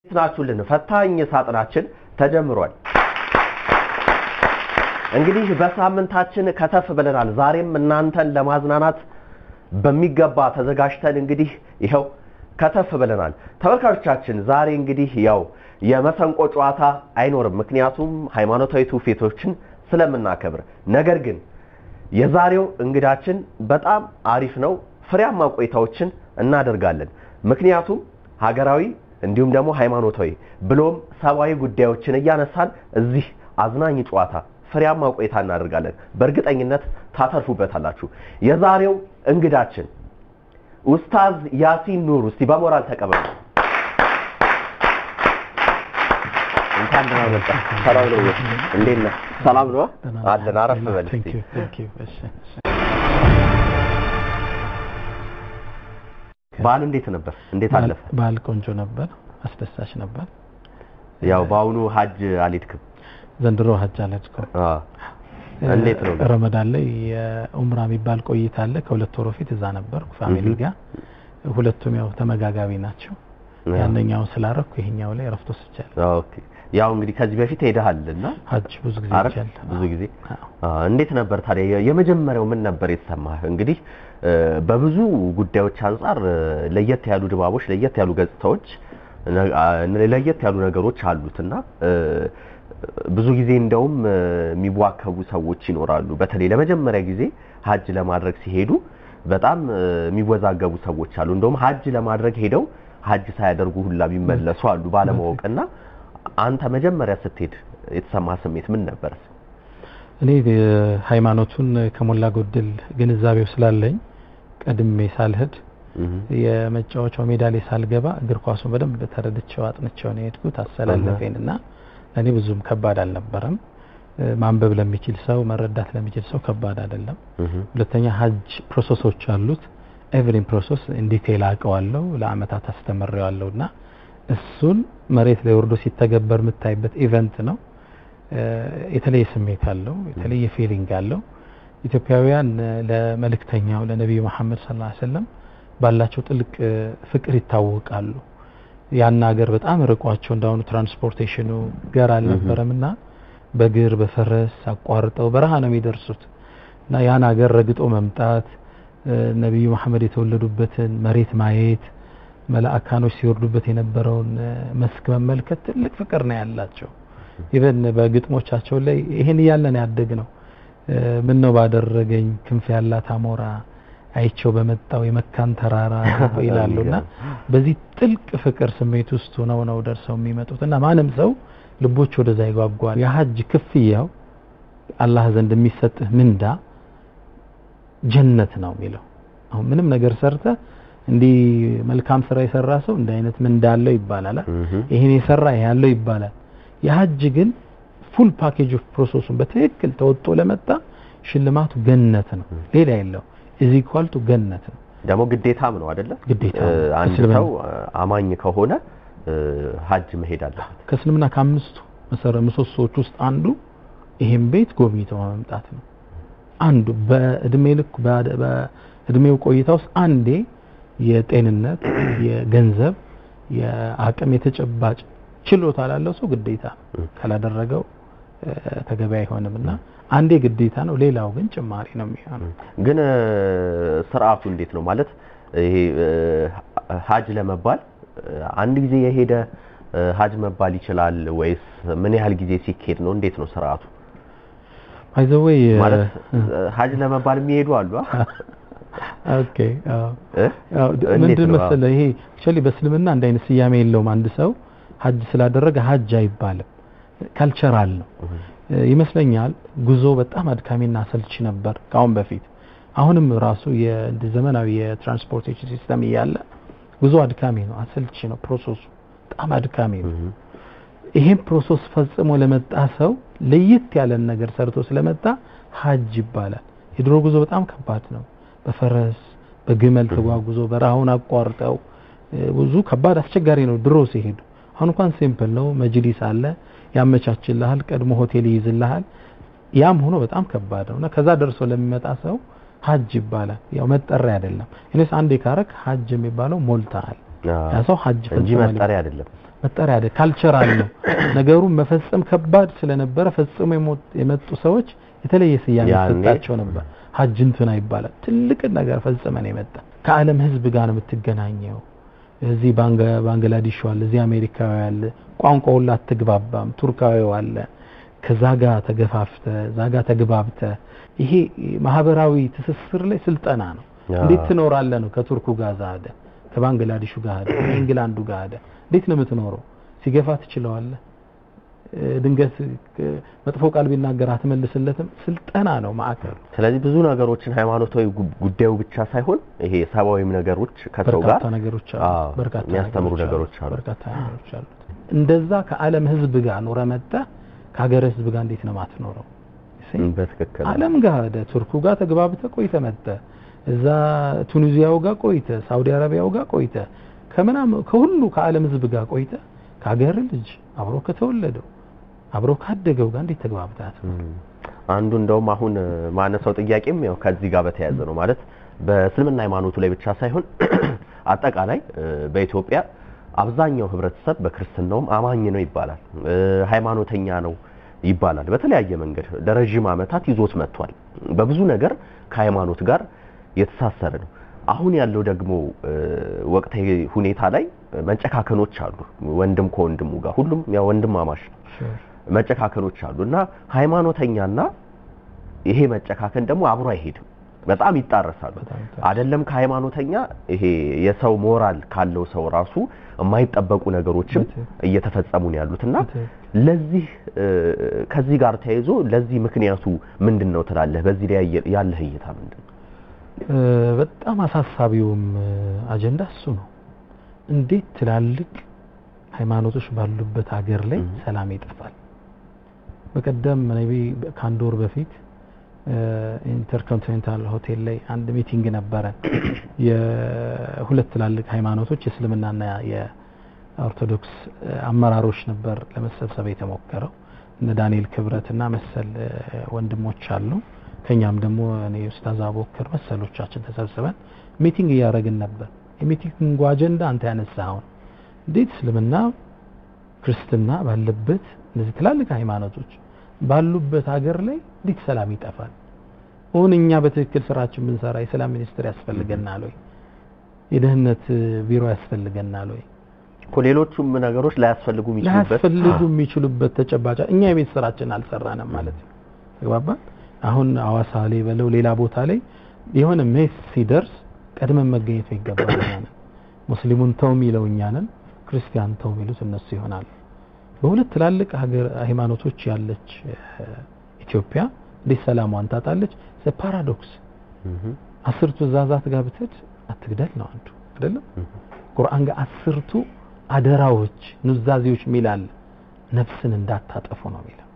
ናችሁልን ፈታኝ ሳጥናችን ተጀምሯል። እንግዲህ በሳምንታችን ከተፍ ብለናል። ዛሬም እናንተን ለማዝናናት በሚገባ ተዘጋጅተን እንግዲህ ይኸው ከተፍ ብለናል። ተመልካቾቻችን ዛሬ እንግዲህ ያው የመሰንቆ ጨዋታ አይኖርም፣ ምክንያቱም ሃይማኖታዊ ትውፊቶችን ስለምናከብር። ነገር ግን የዛሬው እንግዳችን በጣም አሪፍ ነው። ፍሬያማ ቆይታዎችን እናደርጋለን። ምክንያቱም ሀገራዊ እንዲሁም ደግሞ ሃይማኖታዊ ብሎም ሰብአዊ ጉዳዮችን እያነሳን እዚህ አዝናኝ ጨዋታ ፍሬያማ ቆይታ እናደርጋለን። በእርግጠኝነት ታተርፉበታላችሁ። የዛሬው እንግዳችን ኡስታዝ ያሲን ኑር፣ እስቲ በሞራል ተቀበሉ። እንኳን ደህና መጣ። ሰላም ነው? እንዴት ነህ? ሰላም ነው አለን። አረፍ በል እስቲ። በዓል እንዴት ነበር? እንዴት አለፈ? በዓል ቆንጆ ነበር፣ አስደሳች ነበር። ያው በአሁኑ ሀጅ አልሄድክም? ዘንድሮ ሀጅ አልሄድኩም። አዎ። እንዴት ነው? ረመዳን ላይ የኡምራ የሚባል ቆይታ አለ። ከሁለት ወር በፊት እዛ ነበርኩ ፋሚሊ ጋር። ሁለቱም ያው ተመጋጋቢ ናቸው። ያንኛው ስላረኩ ይሄኛው ላይ እረፍት ወስጃለሁ። ኦኬ። ያው እንግዲህ ከዚህ በፊት ሄደሃል እና ሀጅ ብዙ ጊዜ አረፍ ሄጃለሁ። ብዙ ጊዜ እንዴት ነበር ታዲያ? የመጀመሪያው ምን ነበር የተሰማህ? እንግዲህ በብዙ ጉዳዮች አንጻር ለየት ያሉ ድባቦች፣ ለየት ያሉ ገጽታዎች፣ ለየት ያሉ ነገሮች አሉትና ብዙ ጊዜ እንደውም የሚዋከቡ ሰዎች ይኖራሉ። በተለይ ለመጀመሪያ ጊዜ ሀጅ ለማድረግ ሲሄዱ በጣም የሚወዛገቡ ሰዎች አሉ። እንደውም ሀጅ ለማድረግ ሄደው ሀጅ ሳያደርጉ ሁላ የሚመለሱ አሉ ባለማወቅና አንተ መጀመሪያ ስትሄድ የተሰማ ስሜት ምን ነበር? እኔ ሃይማኖቱን ከሞላ ጎደል ግንዛቤው ስላለኝ ቀድሜ ሳልሄድ የመጫወቻው ሜዳ ላይ ሳልገባ እግር ኳሱን በደንብ ተረድቼው አጥንቼው ነው የሄድኩት። አሰላለፌን እና ለእኔ ብዙም ከባድ አልነበረም። ማንበብ ለሚችል ሰው መረዳት ለሚችል ሰው ከባድ አይደለም። ሁለተኛ ሀጅ ፕሮሰሶች አሉት። ኤቭሪን ፕሮሰስ ኢንዲቴል አውቀዋለሁ፣ ለአመታት አስተምሬዋለሁ እና እሱን መሬት ላይ ወርዶ ሲተገበር የምታይበት ኢቨንት ነው። የተለየ ስሜት አለው፣ የተለየ ፊሊንግ አለው። ኢትዮጵያውያን ለመልእክተኛው ለነቢዩ መሐመድ ሰለላሁ ዐለይሂ ወሰለም ባላቸው ጥልቅ ፍቅር ይታወቃሉ። ያን ሀገር በጣም ርቋቸው እንዳሁኑ ትራንስፖርቴሽኑ ገር አልነበረም እና በእግር በፈረስ አቋርጠው በረሃ ነው የሚደርሱት እና ያን ሀገር ረግጦ መምጣት ነቢዩ መሐመድ የተወለዱበትን መሬት ማየት መላእካኖች ሲወርዱበት የነበረውን መስክ መመልከት ትልቅ ፍቅር ነው ያላቸው። ኢቨን በግጥሞቻቸው ላይ ይሄን እያለን ያደግ ነው ምን ነው ባደረገኝ ክንፍ ያላት አሞራ አይቸው በመጣው የመካን ተራራ ይላሉና በዚህ ጥልቅ ፍቅር ስሜት ውስጥ ሆነው ነው ደርሰው የሚመጡት እና ማንም ሰው ልቦች ወደዛ ይጓጓል። የሀጅ ክፍያው አላህ ዘንድ የሚሰጥህ ምንዳ ጀነት ነው የሚለው። አሁን ምንም ነገር ሰርተ እንዲህ መልካም ስራ የሰራ ሰው እንዲህ አይነት ምንዳ አለው ይባላል። ይሄን የሰራ ይሄ ያለው ይባላል። የሀጅ ግን ፉል ፓኬጅ ኦፍ ፕሮሰሱን በትክክል ተወጥቶ ለመጣ ሽልማቱ ገነት ነው፣ ሌላ የለው። እዚህ ኳልቱ ገነት ነው። ደግሞ ግዴታም ነው አይደለ? ግዴታ አንድ ሰው አማኝ ከሆነ ሀጅ መሄድ አለበት። ከእስልምና ከአምስቱ መሰረ ምሰሶዎች ውስጥ አንዱ ይሄን ቤት ጎብኝቶ መምጣት ነው። አንዱ በእድሜ ልክ በእድሜው ቆይታ ውስጥ አንዴ የጤንነት የገንዘብ የአቅም የተጨባጭ ችሎታ ላለው ሰው ግዴታ ካላደረገው ተገቢ አይሆንም እና አንዴ ግዴታ ነው። ሌላው ግን ጭማሪ ነው የሚሆነው። ግን ስርዓቱ እንዴት ነው ማለት ይሄ ሀጅ ለመባል አንድ ጊዜ የሄደ ሀጅ መባል ይችላል ወይስ ምን ያህል ጊዜ ሲካሄድ ነው? እንዴት ነው ስርዓቱ? አይዘወይ ማለት ሀጅ ለመባል የሚሄዱ አሉ። ኦኬ ምንድን መሰለህ ይሄ አክቹዋሊ በእስልምና አንድ አይነት ስያሜ የለውም። አንድ ሰው ሀጅ ስላደረገ ሀጅ አይባልም። ካልቸራል ነው ይመስለኛል። ጉዞ በጣም አድካሚና አሰልቺ ነበር ከአሁን በፊት። አሁንም ራሱ ዘመናዊ የትራንስፖርቴሽን ሲስተም እያለ ጉዞ አድካሚ ነው፣ አሰልቺ ነው። ፕሮሰሱ በጣም አድካሚ ነው። ይሄን ፕሮሰስ ፈጽሞ ለመጣ ሰው ለየት ያለን ነገር ሰርቶ ስለመጣ ሀጅ ይባላል። የድሮ ጉዞ በጣም ከባድ ነው። በፈረስ በግመል ተጓጉዞ በረሃውን አቋርጠው ብዙ ከባድ አስቸጋሪ ነው ድሮ ሲሄዱ። አሁን እንኳን ሲምፕል ነው። መጅሊስ አለ ያመቻችልሃል፣ ቀድሞ ሆቴል ይይዝልሃል። ያም ሆኖ በጣም ከባድ ነው እና ከዛ ደርሶ ለሚመጣ ሰው ሀጅ ይባላል። ያው መጠሪያ አይደለም። እኔስ አንዴ ካረክ ሀጅ የሚባለው ሞልተሃል ያ ሰው ሀጅ እንጂ ፈጽሟል መጠሪያ አይደለም። መጠሪያ አይደል ካልቸራል ነው። ነገሩን መፈጸም ከባድ ስለነበረ ፈጽሞ የሞ- የመጡ ሰዎች የተለየ ስያሜ ያኔ- ይሰጣቸው ነበር። ሀጅ እንትና ይባላል። ትልቅ ነገር ፈጽመን የመጣ ከዓለም ሕዝብ ጋር ነው የምትገናኘው። እዚህ ባንገ- ባንግላዴሽ አለ፣ እዚህ አሜሪካዊ አለ፣ ቋንቋ ሁላ አትግባባም። ቱርካዊው አለ። ከዛ ጋር ተገፋፍተ እዛ ጋር ተግባብተ ይሄ ማህበራዊ ትስስር ላይ ስልጠና ነው። ያ። እንዴት ትኖራለህ ነው። ከቱርኩ ጋር እዛ ሄደ፣ ከባንግላዴሹ ጋር ሄደ፣ ከእንግላንዱ ጋር ሄደ። እንዴት ነው የምትኖረው? ሲገፋ ትችለዋለህ። እ፣ ድንገት እ፣ መጥፎ ቃል ቢናገር አትመልስለትም። ስልጠና ነው ማዕከሉ። ስለዚህ ብዙ ነገሮችን ሃይማኖታዊ ጉ- ጉዳዩ ብቻ ሳይሆን ይሄ ሰብአዊም ነገሮች ከሰው ጋር በርካታ ነገሮች አሉ። አዎ፣ በርካታ የሚያስተምሩ ነገሮች አሉ። በርካታ ነገሮች አሉ። እንደዛ ከዓለም ህዝብ ጋር ኖረ መጣ ከሀገር ህዝብ ጋር እንዴት ነው ማትኖረው? እም፣ በትክክል ዓለም ጋር ሄደ ቱርኩ ጋር ተግባብተ ቆይተ መጣ እዛ ቱኒዚያው ጋር ቆይተ ሳውዲ አረቢያው ጋር ቆይተ ከምናም ከሁሉ ከዓለም ህዝብ ጋር ቆይተ ከሀገር ልጅ አብሮ ከተወለደው አብሮ ካደገው ጋር እንዴት ተግባብታት? እም፣ አንዱ እንደውም አሁን እ፣ ማነሳው ጥያቄም ያው ከዚህ ጋር በተያያዘ ነው ማለት በእስልምና ሃይማኖቱ ላይ ብቻ ሳይሆን አጠቃላይ እ፣ በኢትዮጵያ አብዛኛው ህብረተሰብ በክርስትናውም አማኝ ነው ይባላል፣ እ፣ ሃይማኖተኛ ነው ይባላል። በተለያየ መንገድ ለረዥም ዓመታት ይዞት መጥቷል። በብዙ ነገር ከሃይማኖት ጋር የተሳሰረ ነው። አሁን ያለው ደግሞ እ፣ ወቅታዊ ሁኔታ ላይ መጨካከኖች አሉ። ወንድም ከወንድሙ ጋር ሁሉም ያው ወንድማማች ነው። መጨካከኖች አሉ እና ሃይማኖተኛና ይሄ መጨካከን ደግሞ አብሮ አይሄድም። በጣም ይጣረሳሉ። በጣም ይጣረሳሉ። አይደለም ከሃይማኖተኛ ይሄ የሰው ሞራል ካለው ሰው ራሱ የማይጠበቁ ነገሮችም በትክክል። እየተፈጸሙ ነው ያሉት እና በትክክል። ለዚህ እ፣ ከዚህ ጋር ተያይዞ ለዚህ ምክንያቱ ምንድን ነው ትላለህ? በዚህ ላይ ያየ- ያለህ እይታ ምንድን ነው? እ፣ በጣም አሳሳቢውም እ፣ አጀንዳ እሱ ነው። እንዴት ትላልቅ ሃይማኖቶች ባሉበት ሀገር ላይ እም። ሰላም ይጠፋል? በቀደም ሜይ ቢ ከአንድ ወር በፊት ኢንተርኮንቲኔንታል ሆቴል ላይ አንድ ሚቲንግ ነበረ። የሁለት ትላልቅ ሃይማኖቶች የእስልምናና የኦርቶዶክስ እ፣ አመራሮች ነበር ለመሰብሰብ የተሞከረው። እነ ዳንኤል ክብረትና መሰል እ፣ ወንድሞች አሉ። ከኛም ደግሞ እኔ ኡስታዝ አቦከር መሰሎቻችን ተሰብስበን ሚቲንግ እያደረግን ነበር። የሚቲንጉ አጀንዳ አንተ ያነሳኸውን እንዴት እስልምና ክርስትና ባለበት እነዚህ ትላልቅ ሃይማኖቶች ባሉበት ሀገር ላይ እንዴት ሰላም ይጠፋል? አሁን እኛ በትክክል ስራችን ብንሰራ የሰላም ሚኒስቴር ያስፈልገናል ወይ? የደህንነት እ፣ ቢሮ ያስፈልገናል ወይ? እኮ ሌሎቹም ነገሮች ላያስፈልጉ የሚችሉበት ላያስፈልጉ የሚችሉበት ተጨባጭ እኛ የቤት ስራችን አልሰራንም ማለት ነው። ተግባባን። አሁን አዋሳ ላይ በለው ሌላ ቦታ ላይ የሆነ ሜስ ሲደርስ ቀድመን መገኘት ይገባል። እኛ ነን ሙስሊሙን ተው የሚለው እኛ ነን፣ ክርስቲያን ተው የሚሉት እነሱ ይሆናል። በሁለት ትላልቅ ሀገር ሃይማኖቶች ያለች እ፣ ኢትዮጵያ እንዴት ሰላሟን ታጣለች? ፓራዶክስ እህ፣ አስርቱ ትእዛዛት ጋር ብትሄድ አትግደል ነው አንዱ አይደለም። እህ፣ ቁርአን ጋር አስርቱ አደራዎች ኑዛዜዎች ሚላል ነፍስን እንዳታጠፉ ነው የሚለው።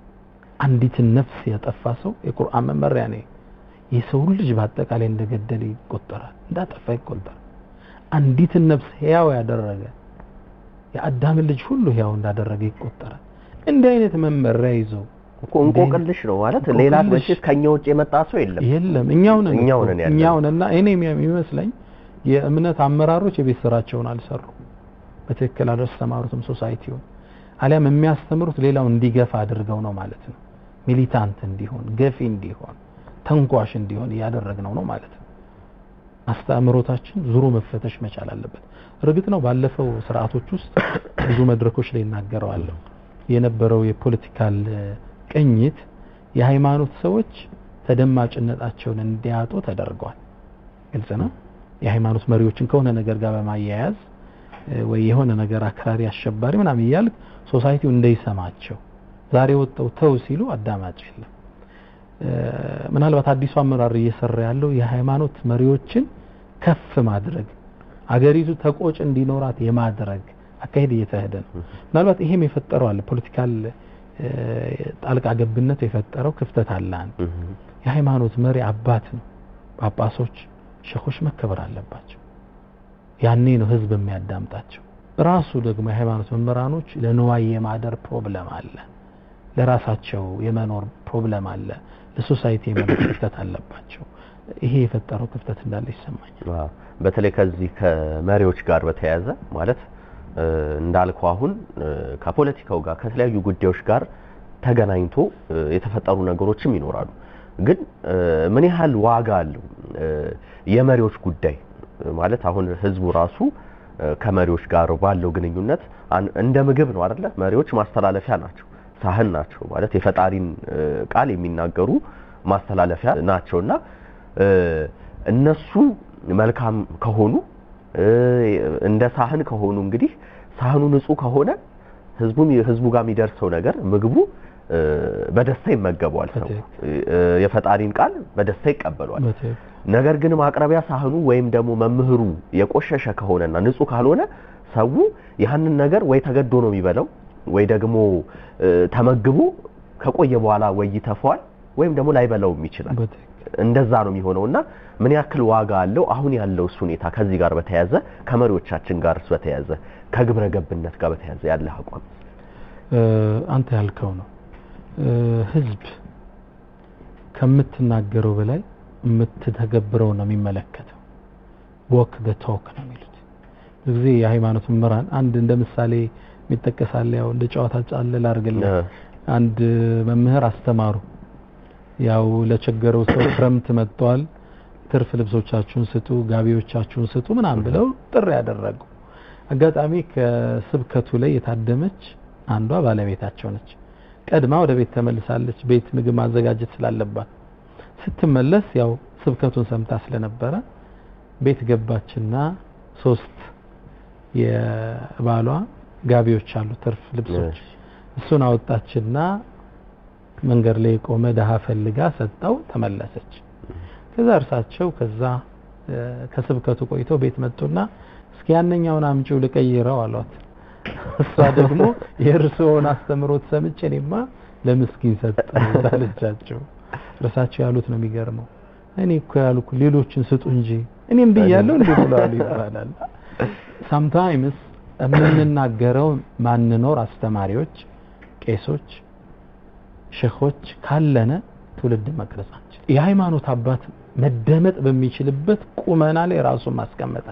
አንዲትን ነፍስ ያጠፋ ሰው የቁርአን መመሪያ ነው። የሰውን ልጅ በአጠቃላይ እንደገደለ ይቆጠራል፣ እንዳጠፋ ይቆጠራል። አንዲትን ነፍስ ሕያው ያደረገ የአዳምን ልጅ ሁሉ ሕያው እንዳደረገ ይቆጠራል። እንዲህ አይነት መመሪያ ይዘው እኮ እንቆቅልሽ ነው ማለት ሌላ እንቆቅልሽ። መቼስ ከኛ ውጭ የመጣ ሰው የለም። የለም እኛው ነን እኛው እኮ። ነን ያለነው። እኛው ነንና እኔ የሚመስለኝ የእምነት አመራሮች የቤት ስራቸውን አልሰሩ በትክክል አላስተማሩትም ሶሳይቲውን አሊያም የሚያስተምሩት ሌላው እንዲገፋ አድርገው ነው ማለት ነው ሚሊታንት እንዲሆን ገፊ እንዲሆን ተንኳሽ እንዲሆን እያደረግነው ነው ማለት ነው አስተምሮታችን ዙሮ መፈተሽ መቻል አለበት እርግጥ ነው ባለፈው ስርዓቶች ውስጥ ብዙ መድረኮች ላይ እናገረዋለሁ የነበረው የፖለቲካል እ፣ ቅኝት የሃይማኖት ሰዎች ተደማጭነታቸውን እንዲያጡ ተደርገዋል ግልጽ ነው የሃይማኖት መሪዎችን ከሆነ ነገር ጋር በማያያዝ እ፣ ወይ የሆነ ነገር አክራሪ አሸባሪ ምናምን እያልክ ሶሳይቲው እንዳይሰማቸው ዛሬ ወጥተው ተው ሲሉ አዳማጭ የለም እ፣ ምናልባት አዲሱ አመራር እየሰራ ያለው የሃይማኖት መሪዎችን ከፍ ማድረግ አገሪቱ ተቆጭ እንዲኖራት የማድረግ አካሄድ እየተሄደ ነው ምናልባት ይሄም የፈጠረው አለ ፖለቲካል እ፣ ጣልቃ ገብነት የፈጠረው ክፍተት አለ አንድ እህ፣ የሃይማኖት መሪ አባት ነው ጳጳሶች ሸኾች መከበር አለባቸው ያኔ ነው ህዝብ የሚያዳምጣቸው ራሱ ደግሞ የሃይማኖት መምህራኖች ለንዋይ የማደር ፕሮብለም አለ ለራሳቸው የመኖር ፕሮብለም አለ ለሶሳይቲ የመኖር ክፍተት አለባቸው ይሄ የፈጠረው ክፍተት እንዳለ ይሰማኛል። አዎ፣ በተለይ ከዚህ ከመሪዎች ጋር በተያያዘ ማለት እ፣ እንዳልከው አሁን እ፣ ከፖለቲካው ጋር ከተለያዩ ጉዳዮች ጋር ተገናኝቶ እ፣ የተፈጠሩ ነገሮችም ይኖራሉ። ግን እ፣ ምን ያህል ዋጋ አለው እ፣ የመሪዎች ጉዳይ እ፣ ማለት አሁን ህዝቡ ራሱ እ፣ ከመሪዎች ጋር ባለው ግንኙነት አን- እንደ ምግብ ነው አይደለ? መሪዎች ማስተላለፊያ ናቸው፣ ሳህን ናቸው ማለት የፈጣሪን እ፣ ቃል የሚናገሩ ማስተላለፊያ ናቸውና እ፣ እነሱ መልካም ከሆኑ እ፣ እንደ ሳህን ከሆኑ እንግዲህ ሳህኑ ንጹህ ከሆነ ህዝቡን ህዝቡ ጋር የሚደርሰው ነገር ምግቡ እ፣ በደስታ ይመገበዋል። ሰው እ፣ የፈጣሪን ቃል በደስታ ይቀበለዋል። በትክክል ነገር ግን ማቅረቢያ ሳህኑ ወይም ደግሞ መምህሩ የቆሸሸ ከሆነና ንጹህ ካልሆነ ሰው ያንን ነገር ወይ ተገዶ ነው የሚበላው ወይ ደግሞ እ፣ ተመግቦ ከቆየ በኋላ ወይ ይተፋዋል ወይም ደግሞ ላይበላውም ይችላል። በትክክል እንደዛ ነው የሚሆነው እና ምን ያክል ዋጋ አለው አሁን ያለው እሱ ሁኔታ ከዚህ ጋር በተያያዘ ከመሪዎቻችን ጋር በተያያዘ ከግብረ ገብነት ጋር በተያያዘ ያለ አቋም እ፣ አንተ ያልከው ነው። እ፣ ህዝብ ከምትናገረው በላይ የምትተገብረው ነው የሚመለከተው። ወክ ዘ ቶክ ነው የሚሉት ብዙ ጊዜ የሃይማኖት መምህራን አንድ እንደ ምሳሌ የሚጠቀሳለ ያው እንደ ጨዋታ ጫለ ላድርግልህ። እ፣ አንድ መምህር አስተማሩ። ያው ለቸገረው ሰው ክረምት መጥቷል፣ ትርፍ ልብሶቻችሁን ስጡ፣ ጋቢዎቻችሁን ስጡ ምናምን ብለው ጥሪ ያደረጉ። አጋጣሚ ከስብከቱ ላይ የታደመች አንዷ ባለቤታቸው ነች። ቀድማ ወደ ቤት ተመልሳለች። ቤት ምግብ ማዘጋጀት ስላለባት ስትመለስ ያው ስብከቱን ሰምታ ስለነበረ ቤት ገባችና ሶስት የባሏ ጋቢዎች አሉ፣ ትርፍ ልብሶች እሺ። እሱን አወጣችና መንገድ ላይ የቆመ ድሀ ፈልጋ ሰጠው፣ ተመለሰች። ከዛ እርሳቸው ከዛ እ፣ ከስብከቱ ቆይተው ቤት መጡና እስኪ ያነኛውን አምጪው ልቀይረው አሏት። እሷ ደግሞ የእርስዎን አስተምሮት ሰምቼ እኔማ ለምስኪን ሰጠሁት አለቻቸው። እርሳቸው ያሉት ነው የሚገርመው። እኔ እኮ ያልኩ ሌሎችን ስጡ እንጂ እኔም ብያለሁ እንዴ ብለዋል ይባላል። ሳምታይምስ የምንናገረው ማንኖር አስተማሪዎች፣ ቄሶች፣ ሼኾች ካለነ ትውልድ መቅረጽ አንችል። የሃይማኖት አባት መደመጥ በሚችልበት ቁመና ላይ ራሱን ማስቀመጠ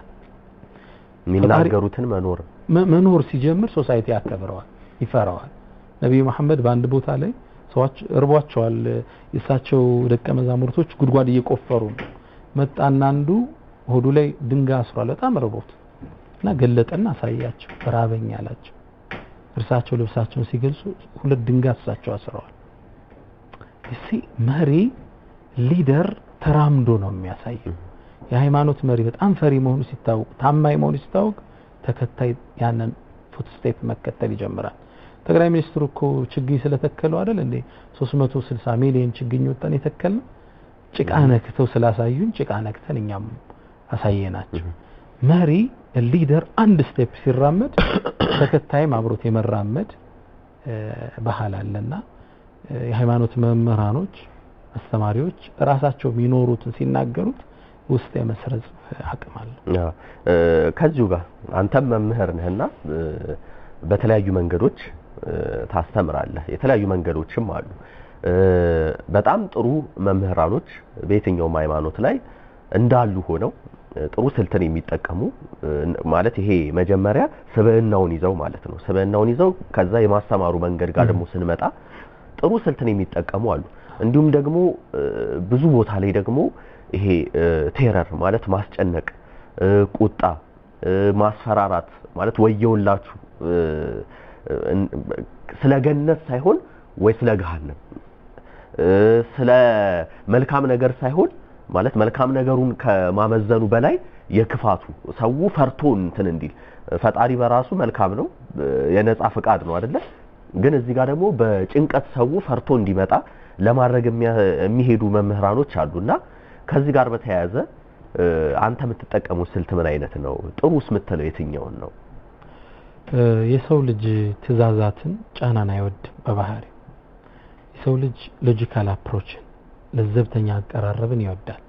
የሚናገሩትን መኖር መ- መኖር ሲጀምር ሶሳይቲ ያከብረዋል፣ ይፈራዋል። ነቢዩ መሐመድ በአንድ ቦታ ላይ ሰዎች እርቧቸዋል። የእሳቸው ደቀ መዛሙርቶች ጉድጓድ እየቆፈሩ ነው። መጣና አንዱ ሆዱ ላይ ድንጋይ አስሯል፣ በጣም ርቦት እና ገለጠና አሳያቸው። ራበኝ አላቸው። እርሳቸው ልብሳቸውን ሲገልጹ ሁለት ድንጋይ እሳቸው አስረዋል። እሲ መሪ ሊደር ተራምዶ ነው የሚያሳየው። የሃይማኖት መሪ በጣም ፈሪ መሆኑ ሲታወቅ፣ ታማኝ መሆኑ ሲታወቅ ተከታይ ያንን ፉትስቴፕ መከተል ይጀምራል። ጠቅላይ ሚኒስትሩ እኮ ችግኝ ስለተከሉ አይደል እንዴ 360 ሚሊዮን ችግኝ ወጣን የተከልነው ጭቃ ነክተው ስላሳዩን ጭቃ ነክተን እኛም አሳየናቸው። መሪ ሊደር አንድ ስቴፕ ሲራመድ ተከታይም አብሮት የመራመድ እ፣ ባህል አለና እ፣ የሃይማኖት መምህራኖች፣ አስተማሪዎች ራሳቸው የሚኖሩትን ሲናገሩት ውስጥ የመስረጽ አቅም አለ። አዎ። እ፣ ከዚሁ ጋር አንተም መምህር ነህና እ፣ በተለያዩ መንገዶች እ፣ ታስተምራለህ። የተለያዩ መንገዶችም አሉ። እ፣ በጣም ጥሩ መምህራኖች በየትኛውም ሃይማኖት ላይ እንዳሉ ሆነው እ፣ ጥሩ ስልትን የሚጠቀሙ እ፣ ማለት ይሄ መጀመሪያ ስብዕናውን ይዘው ማለት ነው። ስብዕናውን ይዘው ከዛ የማስተማሩ መንገድ ጋር ደግሞ ስንመጣ ጥሩ ስልትን የሚጠቀሙ አሉ። እንዲሁም ደግሞ እ፣ ብዙ ቦታ ላይ ደግሞ ይሄ እ፣ ቴረር ማለት ማስጨነቅ፣ እ፣ ቁጣ፣ እ፣ ማስፈራራት ማለት ወየውላችሁ እ፣ እ፣ ስለ ገነት ሳይሆን ወይ ስለ ገሃነም እ፣ ስለ መልካም ነገር ሳይሆን ማለት መልካም ነገሩን ከማመዘኑ በላይ የክፋቱ ሰው ፈርቶ እንትን እንዲል ፈጣሪ በራሱ መልካም ነው፣ እ፣ የነጻ ፍቃድ ነው አይደለ? ግን እዚህ ጋር ደግሞ በጭንቀት ሰው ፈርቶ እንዲመጣ ለማድረግ የሚያ- የሚሄዱ መምህራኖች አሉና ከዚህ ጋር በተያያዘ እ፣ አንተ የምትጠቀሙት ስልት ምን አይነት ነው? ጥሩስ የምትለው የትኛውን ነው? እ፣ የሰው ልጅ ትዕዛዛትን፣ ጫናን አይወድም በባህሪ የሰው ልጅ ሎጂካል አፕሮችን ለዘብተኛ አቀራረብን ይወዳል።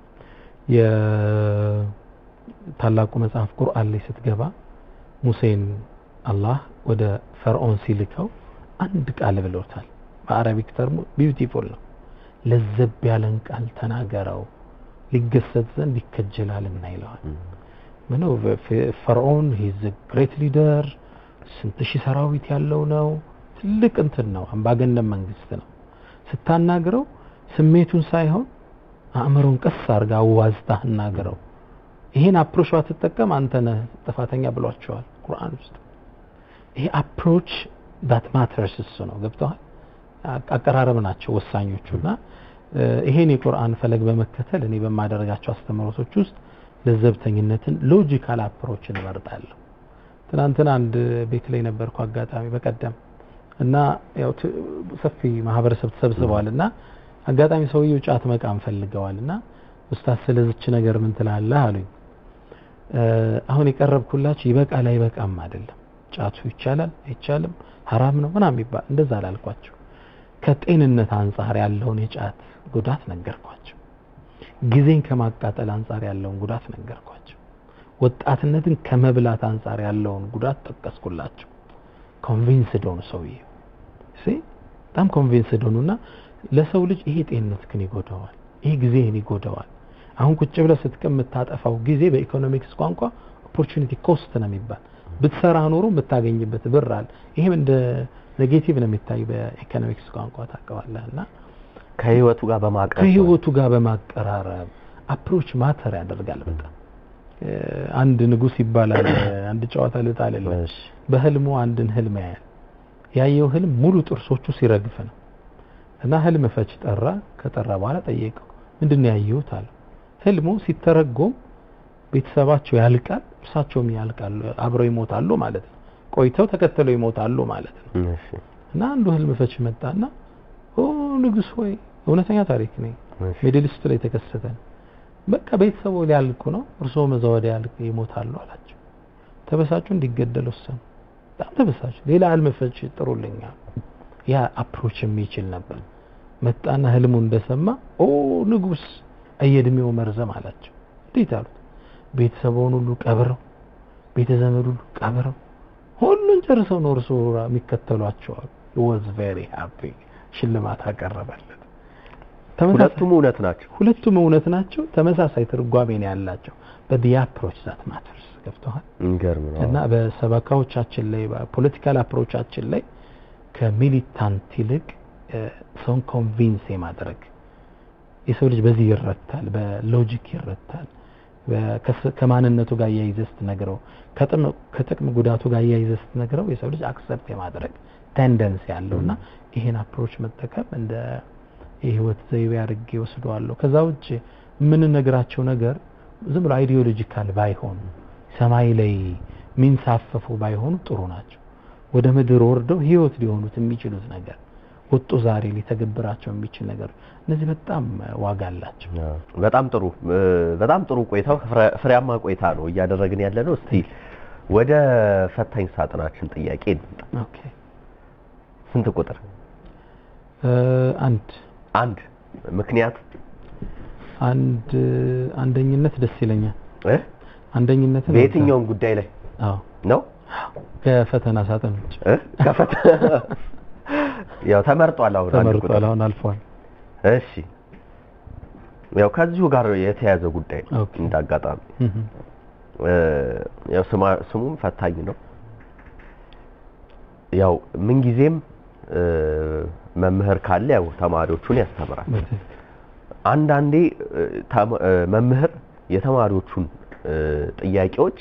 የታላቁ መጽሐፍ ቁርአን ላይ ስትገባ ሙሴን አላህ ወደ ፈርዖን ሲልከው አንድ ቃል ብሎታል። በአረቢክ ተርሙ ቢዩቲፉል ነው። ለዘብ ያለን ቃል ተናገረው፣ ሊገሰጽ ዘንድ ይከጀላልና ይለዋል። ምነው ፈርዖን ሂዝ ግሬት ሊደር ስንት ሺህ ሰራዊት ያለው ነው። ትልቅ እንትን ነው፣ አምባገነን መንግስት ነው። ስታናግረው ስሜቱን ሳይሆን አእምሮን ቀስ አድርጋ አዋዝታ አናግረው። ይሄን አፕሮች ባትጠቀም አንተ ነህ ጥፋተኛ ብሏቸዋል ቁርአን ውስጥ። ይሄ አፕሮች ዳት ማተርስ እሱ ነው። ገብተዋል። አቀራረብ ናቸው ወሳኞቹ እና ይሄን የቁርአን ፈለግ በመከተል እኔ በማደርጋቸው አስተምህሮቶች ውስጥ ለዘብተኝነትን ሎጂካል አፕሮችን እመርጣለሁ። ትናንትና አንድ ቤት ላይ ነበርኩ አጋጣሚ በቀደም እና ያው ሰፊ ማህበረሰብ ተሰብስበዋል እና አጋጣሚ ሰውየው ጫት መቃም ፈልገዋል እና ኡስታዝ ስለዚች ነገር ምን ትላለህ አሉኝ። አሁን የቀረብኩላችሁ ይበቃል አይበቃም አይደለም፣ ጫቱ ይቻላል አይቻልም፣ ሀራም ነው ምናምን የሚባል እንደዛ አላልኳቸው። ከጤንነት አንጻር ያለውን የጫት ጉዳት ነገርኳቸው። ጊዜን ከማቃጠል አንጻር ያለውን ጉዳት ነገርኳቸው። ወጣትነትን ከመብላት አንጻር ያለውን ጉዳት ጠቀስኩላቸው። ኮንቪንስድ ሆኑ ሰውዬው በጣም ኮንቪንስድ ሆኑና ለሰው ልጅ ይሄ ጤንነትህን ይጎዳዋል፣ ይሄ ጊዜህን ይጎዳዋል። አሁን ቁጭ ብለህ ስትቀም የምታጠፋው ጊዜ በኢኮኖሚክስ ቋንቋ ኦፖርቹኒቲ ኮስት ነው የሚባል ብትሰራ ኖሮ የምታገኝበት ብር አለ። ይሄም እንደ ኔጌቲቭ ነው የሚታይ በኢኮኖሚክስ ቋንቋ ታውቀዋለህ። እና ከህይወቱ ጋር በማቅረብ ከህይወቱ ጋር በማቀራረብ አፕሮች ማተር ያደርጋል በጣም አንድ ንጉስ ይባላል። አንድ ጨዋታ ልጣልልህ። በህልሙ አንድን ህልም ያያል። ያየው ህልም ሙሉ ጥርሶቹ ሲረግፍ ነው እና ህልም ፈች ጠራ። ከጠራ በኋላ ጠየቀው ምንድን ነው ያየሁት አለው። ህልሙ ሲተረጎም ቤተሰባቸው ያልቃል፣ እርሳቸውም ያልቃሉ፣ አብረው ይሞታሉ ማለት ነው። ቆይተው ተከተለው ይሞታሉ ማለት ነው። እና አንዱ ህልም ፈች መጣና ኦ ንጉስ ሆይ እውነተኛ ታሪክ ነው፣ ሚድል ኢስት ላይ የተከሰተ ነው። በቃ ቤተሰቡ ሊያልቁ ነው፣ እርስዎ መዛ ወዲያ ይሞታሉ አላቸው። ተበሳጩ፣ እንዲገደል ወሰኑ። በጣም ተበሳጩ። ሌላ ህልም ፈች ጥሩልኛል። ያ አፕሮች የሚችል ነበር። መጣና ህልሙ እንደሰማ ኦ ንጉስ እየእድሜው መርዘም አላቸው። እንዴት አሉት? ቤተሰቡን ሁሉ ቀብረው ቤተ ዘመድ ሁሉ ቀብረው ሁሉን ጨርሰው ነው እርሱ የሚከተሏቸው አሉ። ወዝ ቬሪ ሃፒ ሽልማት አቀረበለት። ሁለቱም እውነት ናቸው። ሁለቱም እውነት ናቸው። ተመሳሳይ ትርጓሜ ነው ያላቸው። በዲ አፕሮች ዛት ማተርስ ገብተዋል። የሚገርም ነው እና በሰበካዎቻችን ላይ በፖለቲካል አፕሮቻችን ላይ ከሚሊታንት ይልቅ ሰውን ኮንቪንስ የማድረግ የሰው ልጅ በዚህ ይረታል፣ በሎጂክ ይረታል። ከማንነቱ ጋር እያይዘህ ስትነግረው፣ ከጥቅም ጉዳቱ ጋር እያይዘህ ስትነግረው የሰው ልጅ አክሰፕት የማድረግ ቴንደንስ ያለው እና ይሄን አፕሮች መጠቀም እንደ የህይወት ዘይቤ አድርጌ ወስደዋለሁ። ከዛ ውጭ የምንነግራቸው ነገር ዝም ብሎ አይዲዮሎጂካል ባይሆኑ ሰማይ ላይ የሚንሳፈፉ ባይሆኑ ጥሩ ናቸው። ወደ ምድር ወርደው ህይወት ሊሆኑት የሚችሉት ነገር ወጡ ዛሬ ሊተገብራቸው የሚችል ነገር እነዚህ በጣም ዋጋ አላቸው። በጣም ጥሩ በጣም ጥሩ ቆይታው ፍሬያማ ቆይታ ነው እያደረግን ያለ ነው። እስቲ ወደ ፈታኝ ሳጥናችን ጥያቄ እንምጣ። ኦኬ ስንት ቁጥር? አንድ አንድ ምክንያት አንድ አንደኝነት ደስ ይለኛል። እ አንደኝነት በየትኛውም ጉዳይ ላይ አዎ ነው ከፈተና ሳጥን ውጭ እ ከፈተ ያው ተመርጧል። አሁን አንድ ቁጥር ተመርጧል። አሁን አልፏል። እሺ ያው ከዚሁ ጋር የተያዘ ጉዳይ ነው። ኦኬ። እንዳጋጣሚ እህ ያው ስማ- ስሙም ፈታኝ ነው። ያው ምንጊዜም እ፣ መምህር ካለ ያው ተማሪዎቹን ያስተምራል። በትክክል አንዳንዴ እ፣ ተማ- እ፣ መምህር የተማሪዎቹን እ፣ ጥያቄዎች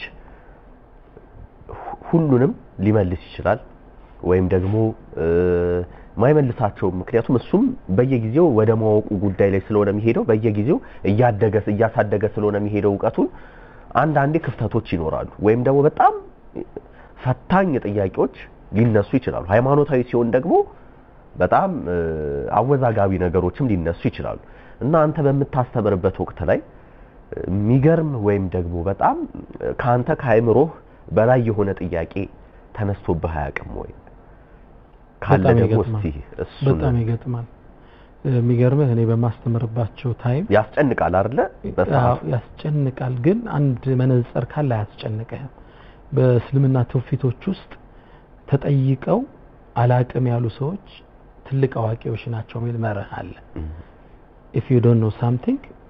ሁ- ሁሉንም ሊመልስ ይችላል ወይም ደግሞ እ፣ ማይመልሳቸው ምክንያቱም እሱም በየጊዜው ወደ ማወቁ ጉዳይ ላይ ስለሆነ የሚሄደው በየጊዜው እያደገ እያሳደገ ስለሆነ የሚሄደው እውቀቱን አንዳንዴ ክፍተቶች ይኖራሉ ወይም ደግሞ በጣም ፈታኝ ጥያቄዎች ሊነሱ ይችላሉ። ሃይማኖታዊ ሲሆን ደግሞ በጣም እ፣ አወዛጋቢ ነገሮችም ሊነሱ ይችላሉ እና አንተ በምታስተምርበት ወቅት ላይ እ፣ የሚገርም ወይም ደግሞ በጣም እ፣ ከአንተ ከአእምሮህ በላይ የሆነ ጥያቄ ተነስቶብህ አያውቅም ወይ? ካለ በጣም ደግሞ ይገጥማል። እስቲ እሱን በጣም ይገጥማል። የሚገርምህ እኔ በማስተምርባቸው ታይም ያስጨንቃል አይደለ? በሰዓቱ አዎ፣ ያስጨንቃል። ግን አንድ መነጽር ካለ አያስጨንቅህም። በእስልምና ትውፊቶች ውስጥ ተጠይቀው አላቅም ያሉ ሰዎች ትልቅ አዋቂዎች ናቸው የሚል መርህ አለ። ኢፍ ዩ ዶንት ኖ ሳምቲንግ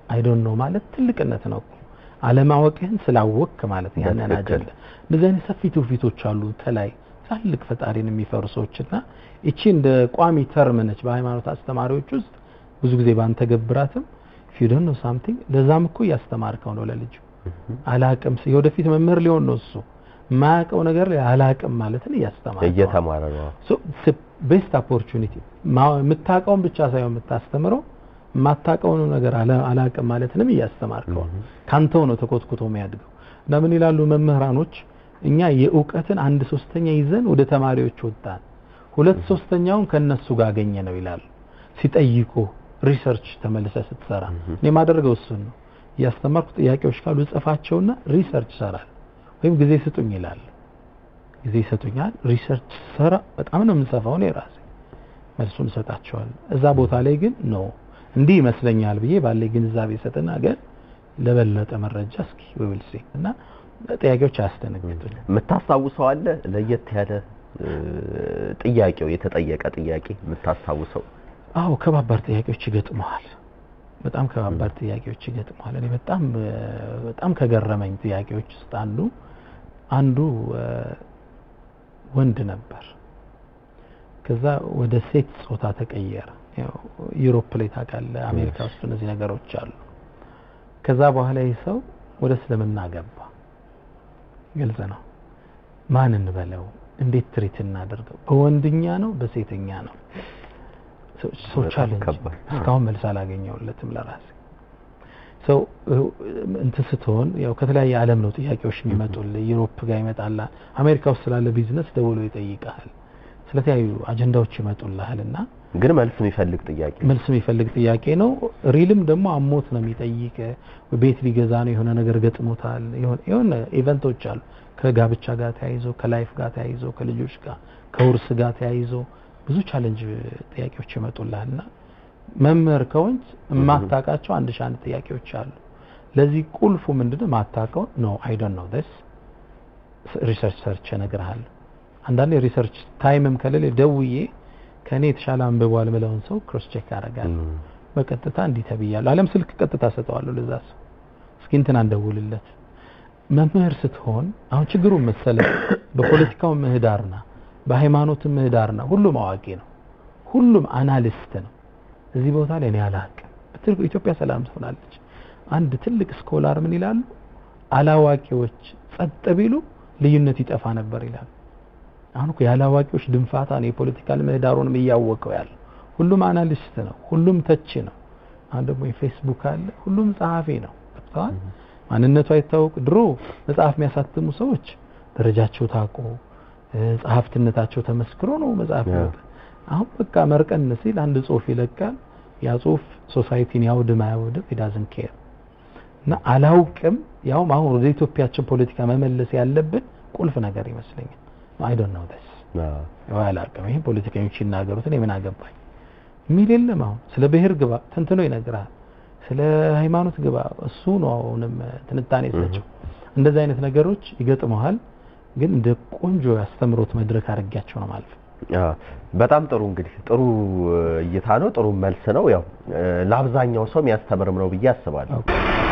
አይ ዶንት ኖ ማለት ትልቅነት ነው እኮ አለማወቅህን ስላወቅክ ማለት ነው ያንን በትክክል። አጀንዳ እንደዚህ አይነት ሰፊ ትውፊቶች አሉ ተላይ ትላልቅ ፈጣሪን የሚፈሩ ሰዎችና እቺ እንደ ቋሚ ተርም ነች በሃይማኖት አስተማሪዎች ውስጥ ብዙ ጊዜ ባንተገብራትም if you don't know something ለዛም እኮ እያስተማርከው ነው ለልጁ አላቅም ስ- የወደፊት መምህር ሊሆን ነው እሱ የማያውቀው ነገር ላይ አላቅም ማለትን እያስተማርከው ነው። እየተማረ ነው ቤስት ኦፖርቹኒቲ የምታውቀውን ብቻ ሳይሆን የምታስተምረው የማታውቀውን ነገር አላ- አላቅም ማለትንም እያስተማርከው ነው። ካንተው ነው ተኮትኩቶ የሚያድገው እና ምን ይላሉ መምህራኖች እኛ የእውቀትን አንድ ሶስተኛ ይዘን ወደ ተማሪዎች ወጣን ሁለት ሶስተኛውን ከነሱ ጋር አገኘ ነው ይላሉ ሲጠይቁ ሪሰርች ተመልሰ ስትሰራ እኔ የማደርገው እሱን ነው እያስተማርኩ ጥያቄዎች ካሉ ጽፋቸውና ሪሰርች ሰራል ወይም ጊዜ ስጡኝ ይላል ጊዜ ይሰጡኛል ሪሰርች ሰራ በጣም ነው የምንሰፋው እኔ ራሴ መልሱን እሰጣቸዋለሁ እዛ ቦታ ላይ ግን ኖ እንዲህ ይመስለኛል ብዬ ባለ ግንዛቤ ሰጥና ግን ለበለጠ መረጃ እስኪ ዊል ሲ እና ጥያቄዎች አያስደነግጡኝ የምታስታውሰው አለ ለየት ያለ እ፣ ጥያቄው የተጠየቀ ጥያቄ የምታስታውሰው አዎ ከባባድ ጥያቄዎች ይገጥመዋል በጣም ከባባድ ጥያቄዎች ይገጥመዋል እኔ በጣም እ፣ በጣም ከገረመኝ ጥያቄዎች ውስጥ አንዱ አንዱ እ፣ ወንድ ነበር ከዛ ወደ ሴት ጾታ ተቀየረ ያው ዩሮፕ ላይ ታውቃለህ አሜሪካ ውስጥ እነዚህ ነገሮች አሉ ከዛ በኋላ ይህ ሰው ወደ እስልምና ገባ ግልጽ ነው ማን እንበለው እንዴት ትሪት እናደርገው በወንድኛ ነው በሴተኛ ነው ሰው- ሰው በጣም ቻሌንጅ ከባድ። እስካሁን መልስ አላገኘውለትም ለራሴ ሰው እንትን ስትሆን ያው ከተለያየ ዓለም ነው ጥያቄዎች የሚመጡልህ ዩሮፕ ጋር ይመጣላ አሜሪካ ውስጥ ስላለ ቢዝነስ ደውሎ ይጠይቃል ስለተለያዩ አጀንዳዎች ይመጡልሃል እና ግን መልስ የሚፈልግ ጥያቄ መልስ የሚፈልግ ጥያቄ ነው ሪልም ደግሞ አሞት ነው የሚጠይቅ ቤት ሊገዛ ነው የሆነ ነገር ገጥሞታል የሆነ- የሆነ ኢቨንቶች አሉ ከጋብቻ ጋር ተያይዞ ከላይፍ ጋር ተያይዞ ከልጆች ጋር ከውርስ ጋር ተያይዞ ብዙ ቻለንጅ ጥያቄዎች ይመጡልሃል እና መምህር ከሆንክ የማታውቃቸው አንድ ሺህ አንድ ጥያቄዎች አሉ ለዚህ ቁልፉ ምንድነው ማታውቀው ኖ አይ ዶንት ኖ ዲስ ሪሰርች ሰርች እነግርሃለሁ አንዳንዴ ሪሰርች ታይምም ከሌለ ደውዬ ከእኔ የተሻለ አንብቧል ምለውን ሰው ክሮስ ቼክ አደርጋለሁ ም፣ በቀጥታ እንዲህ ተብያለሁ አለም ስልክ ቀጥታ ሰጠዋለሁ ለዛ ሰው እስኪ እንትን አንደውልለት መምህር ስትሆን አሁን ችግሩ መሰለ በፖለቲካው ምህዳርና በሃይማኖት ምህዳርና ሁሉም አዋቂ ነው ሁሉም አናሊስት ነው እዚህ ቦታ ላይ እኔ አላቅም ብትል ኢትዮጵያ ሰላም ትሆናለች አንድ ትልቅ ስኮላር ምን ይላሉ አላዋቂዎች ጸጥ ቢሉ ልዩነት ይጠፋ ነበር ይላሉ አሁን እኮ ያላዋቂዎች ድንፋታ ነው የፖለቲካል ምህዳሩንም እያወቀው ያለ ሁሉም አናሊስት ነው ሁሉም ተች ነው አሁን ደግሞ የፌስቡክ አለ ሁሉም ጸሐፊ ነው ገብተዋል ማንነቱ አይታወቅ ድሮ መጽሐፍ የሚያሳትሙ ሰዎች ደረጃቸው ታውቆ እ፣ ጸሐፍትነታቸው ተመስክሮ ነው መጽሐፍ ያ። ይወጣ አሁን በቃ መርቀን ሲል አንድ ጽሁፍ ይለቃል ያ ጽሁፍ ሶሳይቲን ያውድም አያውድም ዳዝን ኬር እና አላውቅም ያውም አሁን ወደ ኢትዮጵያችን ፖለቲካ መመለስ ያለብን ቁልፍ ነገር ይመስለኛል አይ ዶንት ኖ ዲስ አዎ። ያው አላውቅም ይሄ ፖለቲከኞች ይናገሩት እኔ ምን አገባኝ የሚል የለም አሁን ስለ ብሔር ግባ ተንትኖ ይነግራል ስለ ሃይማኖት ግባ እሱ ነው አሁንም ትንታኔ ሰጪው እንደዚህ አይነት ነገሮች ይገጥመዋል ግን እንደ ቆንጆ ያስተምሮት መድረክ አድርጊያቸው ነው ማለት ነው አዎ። በጣም ጥሩ እንግዲህ ጥሩ እይታ ነው ጥሩ መልስ ነው ያው እ፣ ለአብዛኛው ሰው የሚያስተምርም ነው ብዬ አስባለሁ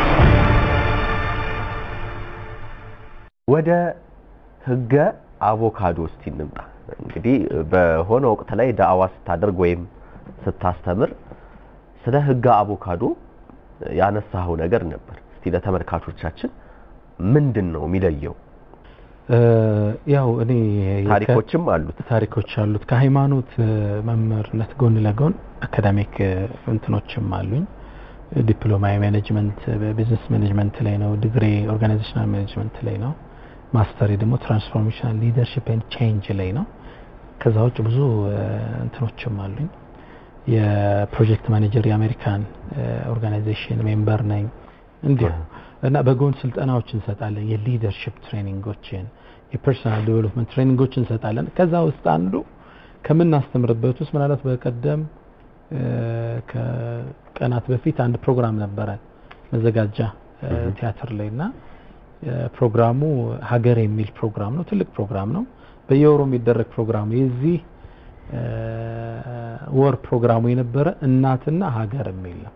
ወደ ህገ አቮካዶ እስቲ እንምጣ እንግዲህ በሆነ ወቅት ላይ ዳዕዋ ስታደርግ ወይም ስታስተምር ስለ ህገ አቮካዶ ያነሳኸው ነገር ነበር እስቲ ለተመልካቾቻችን ምንድን ነው የሚለየው እ፣ ያው እኔ ታሪኮችም አሉት ታሪኮች አሉት ከሃይማኖት እ፣ መምህርነት ጎን ለጎን አካዳሚክ እ፣ እንትኖችም አሉኝ ዲፕሎማ የማኔጅመንት በቢዝነስ ማኔጅመንት ላይ ነው ዲግሪ ኦርጋናይዜሽናል ማኔጅመንት ላይ ነው ማስተሪ ደግሞ ትራንስፎርሜሽናል ሊደርሽፕ ኤንድ ቼንጅ ላይ ነው ከዛ ውጭ ብዙ እ፣ እንትኖችም አሉኝ የፕሮጀክት ማኔጀር የአሜሪካን እ፣ ኦርጋናይዜሽን ሜምበር ነኝ እንዲሁ እና በጎን ስልጠናዎች እንሰጣለን የሊደርሽፕ ትሬኒንጎችን የፐርሰናል ዴቨሎፕመንት ትሬኒንጎች እንሰጣለን ከዛ ውስጥ አንዱ ከምናስተምርበት ውስጥ ምናልባት በቀደም እ፣ ከቀናት በፊት አንድ ፕሮግራም ነበረን መዘጋጃ እ፣ ቲያትር ላይ እና እ፣ ፕሮግራሙ ሀገር የሚል ፕሮግራም ነው ትልቅ ፕሮግራም ነው በየወሩ የሚደረግ ፕሮግራም ነው የዚህ እ፣ ወር ፕሮግራሙ የነበረ እናትና ሀገር የሚል ነው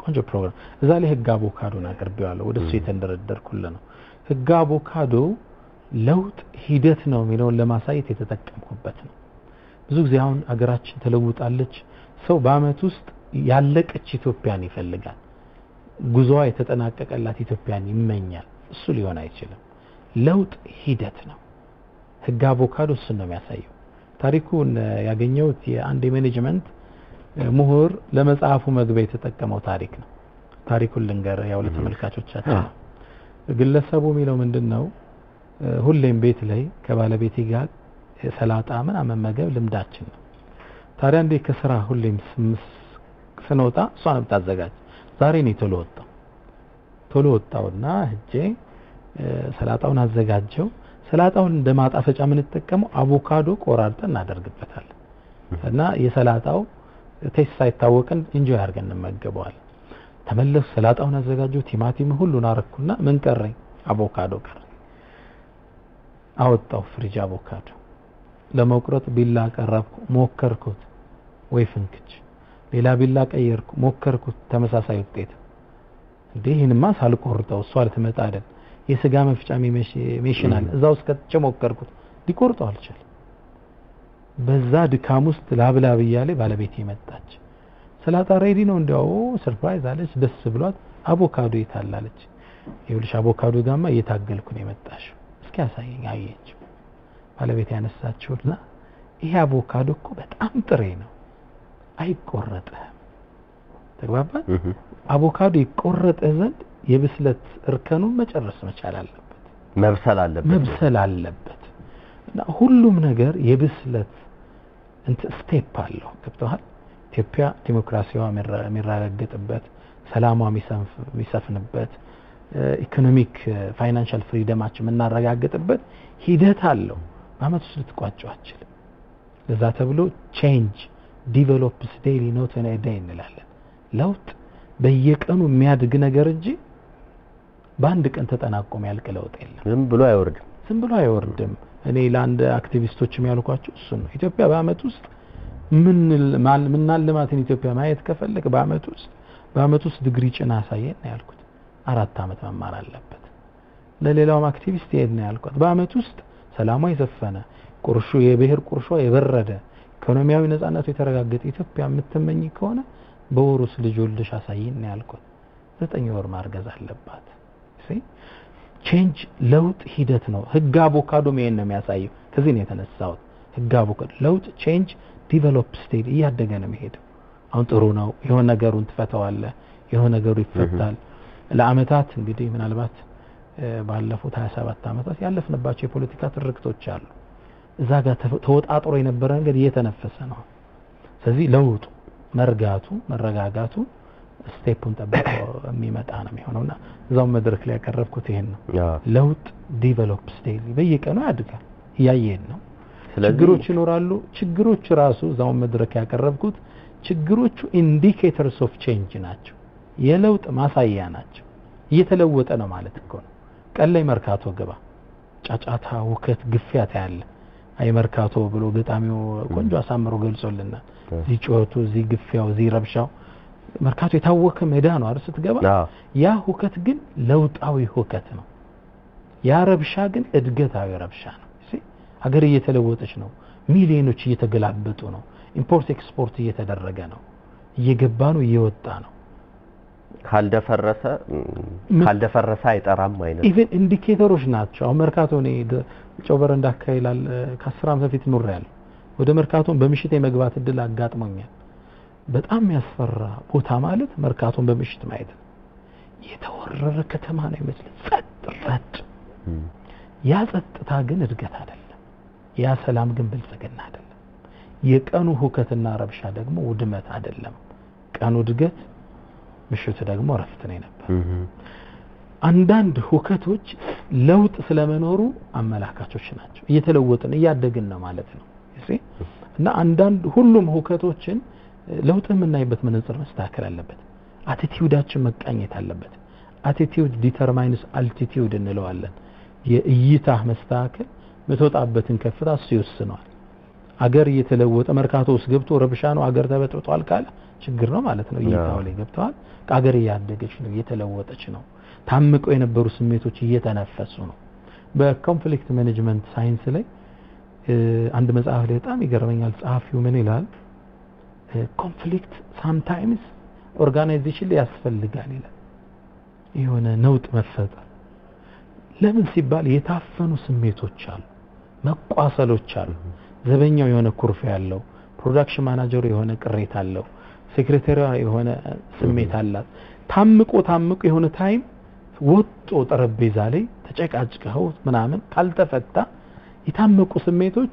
ቆንጆ ፕሮግራም እዛ ላይ ህግ አቮካዶን አቅርቤዋለሁ። ወደ እሱ የተንደረደርኩልህ ነው። ህግ አቮካዶ ለውጥ ሂደት ነው የሚለውን ለማሳየት የተጠቀምኩበት ነው። ብዙ ጊዜ አሁን አገራችን ተለውጣለች። ሰው በአመት ውስጥ ያለቀች ኢትዮጵያን ይፈልጋል። ጉዞዋ የተጠናቀቀላት ኢትዮጵያን ይመኛል። እሱ ሊሆን አይችልም። ለውጥ ሂደት ነው። ህግ አቮካዶ እሱን ነው የሚያሳየው። ታሪኩን ያገኘሁት የአንድ የሜኔጅመንት ምሁር ለመጽሐፉ መግቢያ የተጠቀመው ታሪክ ነው። ታሪኩን ልንገር ያው ለተመልካቾቻችን ነው። ግለሰቡ የሚለው ምንድን ነው? ሁሌም ቤት ላይ ከባለቤቴ ጋር ሰላጣ ምናምን መመገብ ልምዳችን ነው። ታዲያ እንዴ ከስራ ሁሌም ስንወጣ እሷ ነው የምታዘጋጅ። ዛሬ እኔ ቶሎ ወጣው ቶሎ ወጣውና ሄጄ ሰላጣውን አዘጋጀው። ሰላጣውን እንደ ማጣፈጫ የምንጠቀመው አቮካዶ ቆራርጠን እናደርግበታለን እና የሰላጣው ቴስት ሳይታወቀን ኢንጆይ አድርገን እንመገበዋለን። ተመለሱ፣ ሰላጣውን አዘጋጀው፣ ቲማቲም ሁሉን አረኩና ምን ቀረኝ? አቮካዶ ቀረኝ። አወጣው ፍሪጅ አቮካዶ ለመቁረጥ ቢላ ቀረብኩ፣ ሞከርኩት፣ ወይ ፍንክች። ሌላ ቢላ ቀየርኩ፣ ሞከርኩት፣ ተመሳሳይ ውጤት። እንዴ ይህንማ ሳልቆርጠው እሷ ልትመጣ አይደል የስጋ መፍጫ ሜሽን አለ እዛ ውስጥ ከትቼ ሞከርኩት፣ ሊቆርጠው አልቻለም። በዛ ድካም ውስጥ ላብላብ እያለ ባለቤቴ መጣች። ሰላጣ ሬዲ ነው እንዲያው ሰርፕራይዝ አለች። ደስ ብሏት አቮካዶ የታላለች። ይኸውልሽ አቮካዶ ጋማ እየታገልኩ ነው የመጣሽው፣ እስኪ ያሳየኝ። አየችው። ባለቤት ያነሳችውና ይሄ አቮካዶ እኮ በጣም ጥሬ ነው፣ አይቆረጥህም። ተግባባን። አቮካዶ ይቆረጥህ ዘንድ የብስለት እርከኑን መጨረስ መቻል አለበት፣ መብሰል አለበት፣ መብሰል አለበት። እና ሁሉም ነገር የብስለት እንትን ስቴፕ አለው። ገብተዋል። ኢትዮጵያ ዲሞክራሲዋ የሚረጋገጥበት፣ ሰላሟ የሚሰፍንበት፣ ኢኮኖሚክ ፋይናንሻል ፍሪደማችን የምናረጋግጥበት ሂደት አለው። በአመት ውስጥ ልትቋጨው አችልም። ለዛ ተብሎ ቼንጅ ዲቨሎፕስ ዴይሊ ኖት ኢን ኤ ዴይ እንላለን። ለውጥ በየቀኑ የሚያድግ ነገር እንጂ በአንድ ቀን ተጠናቆ የሚያልቅ ለውጥ የለም። ዝም ብሎ አይወርድም። ዝም ብሎ አይወርድም። እኔ ለአንድ አክቲቪስቶችም ያልኳቸው እሱን ነው። ኢትዮጵያ በአመት ውስጥ ምን ምናልማትን ኢትዮጵያ ማየት ከፈለግ በአመት ውስጥ በአመት ውስጥ ዲግሪ ጭና አሳየን ነው ያልኩት። አራት አመት መማር አለበት። ለሌላውም አክቲቪስት ይሄድ ነው ያልኳት። በአመት ውስጥ ሰላሟ የሰፈነ ቁርሾ የብሔር ቁርሾ የበረደ ኢኮኖሚያዊ ነጻነቱ የተረጋገጠ ኢትዮጵያ የምትመኝ ከሆነ በወር ውስጥ ልጅ ወልደሽ አሳይን ነው ያልኳት። ዘጠኝ ወር ማርገዝ አለባት። ቼንጅ ለውጥ ሂደት ነው። ህግ አቮካዶም ይሄን ነው የሚያሳየው። ከዚህ ነው የተነሳሁት። ህግ አቮካዶ ለውጥ ቼንጅ ዲቨሎፕ ስቴድ እያደገ ነው የሚሄደው። አሁን ጥሩ ነው። የሆነ ነገሩን ትፈተዋለህ፣ የሆነ ነገሩ ይፈታል። ለአመታት እንግዲህ ምናልባት ባለፉት 27 ዓመታት ያለፍንባቸው የፖለቲካ ትርክቶች አሉ። እዛ ጋር ተወጣጥሮ የነበረ ነገር እየተነፈሰ ነው። ስለዚህ ለውጡ መርጋቱ፣ መረጋጋቱ ስቴፑን ጠብቆ የሚመጣ ነው የሚሆነውና እዛው መድረክ ላይ ያቀረብኩት ይሄን ነው። ለውጥ ዲቨሎፕስ ዴይሊ በየቀኑ ያድጋል፣ እያየን ነው። ችግሮች ይኖራሉ። ችግሮች ራሱ እዛው መድረክ ያቀረብኩት ችግሮቹ ኢንዲኬተርስ ኦፍ ቼንጅ ናቸው፣ የለውጥ ማሳያ ናቸው። እየተለወጠ ነው ማለት እኮ ነው። ቀን ላይ መርካቶ ግባ፣ ጫጫታ፣ ውከት፣ ግፊያት ያለ አይ መርካቶ ብሎ ገጣሚው ቆንጆ አሳምሮ ገልጾልናል። እዚህ ጩኸቱ፣ እዚህ ግፊያው፣ እዚህ ረብሻው መርካቶ የታወከ ሜዳ ነው አይደል? ስትገባ ያ ሁከት ግን ለውጣዊ ሁከት ነው። ያ ረብሻ ግን እድገታዊ ረብሻ ነው። ሀገር እየተለወጠች ነው። ሚሊዮኖች እየተገላበጡ ነው። ኢምፖርት ኤክስፖርት እየተደረገ ነው። እየገባ ነው፣ እየወጣ ነው። ካልደፈረሰ ካልደፈረሰ አይጠራም አይነት ኢቨን ኢንዲኬተሮች ናቸው። አሁን መርካቶ እኔ ጨው በረንዳ አካባቢ ከአስር ዓመት በፊት ኖሬያለሁ። ወደ መርካቶን በምሽት የመግባት እድል አጋጥሞኛል። በጣም የሚያስፈራ ቦታ ማለት መርካቶን በምሽት ማየት ነው። የተወረረ ከተማ ነው ይመስል ጸጥ ረጭ። ያ ጸጥታ ግን እድገት አይደለም። ያ ሰላም ግን ብልጽግና አይደለም። የቀኑ ሁከትና ረብሻ ደግሞ ውድመት አይደለም። ቀኑ እድገት፣ ምሽቱ ደግሞ እረፍት ነው ነበር። አንዳንድ ሁከቶች ለውጥ ስለመኖሩ አመላካቾች ናቸው። እየተለወጥን እያደግን ነው ማለት ነው እና አንዳንድ ሁሉም ሁከቶችን ለውጥ የምናይበት መነጽር መስተካከል አለበት። አቲቲዩዳችን መቃኘት አለበት። አቲቲዩድ ዲተርማይንስ አልቲቲዩድ እንለዋለን። የእይታ መስተካከል የምትወጣበትን ከፍታ እሱ ይወስነዋል። አገር እየተለወጠ መርካቶ ውስጥ ገብቶ ረብሻ ነው አገር ተበጥብጧል ካለ ችግር ነው ማለት ነው። እይታው ላይ ገብተዋል። አገር እያደገች ነው፣ እየተለወጠች ነው። ታምቀው የነበሩ ስሜቶች እየተነፈሱ ነው። በኮንፍሊክት ማኔጅመንት ሳይንስ ላይ አንድ መጽሐፍ ላይ በጣም ይገርመኛል። ጸሐፊው ምን ይላል? ኮንፍሊክት ሳምታይምስ ኦርጋናይዜሽን ላይ ያስፈልጋል ይላል። የሆነ ነውጥ መፈጠር ለምን ሲባል የታፈኑ ስሜቶች አሉ፣ መቋሰሎች አሉ። ዘበኛው የሆነ ኩርፊያ ያለው፣ ፕሮዳክሽን ማናጀሩ የሆነ ቅሬታ አለው፣ ሴክሬታሪዋ የሆነ ስሜት አላት። ታምቆ ታምቆ የሆነ ታይም ወጦ ጠረጴዛ ላይ ተጨቃጭቀው ምናምን ካልተፈታ የታመቁ ስሜቶች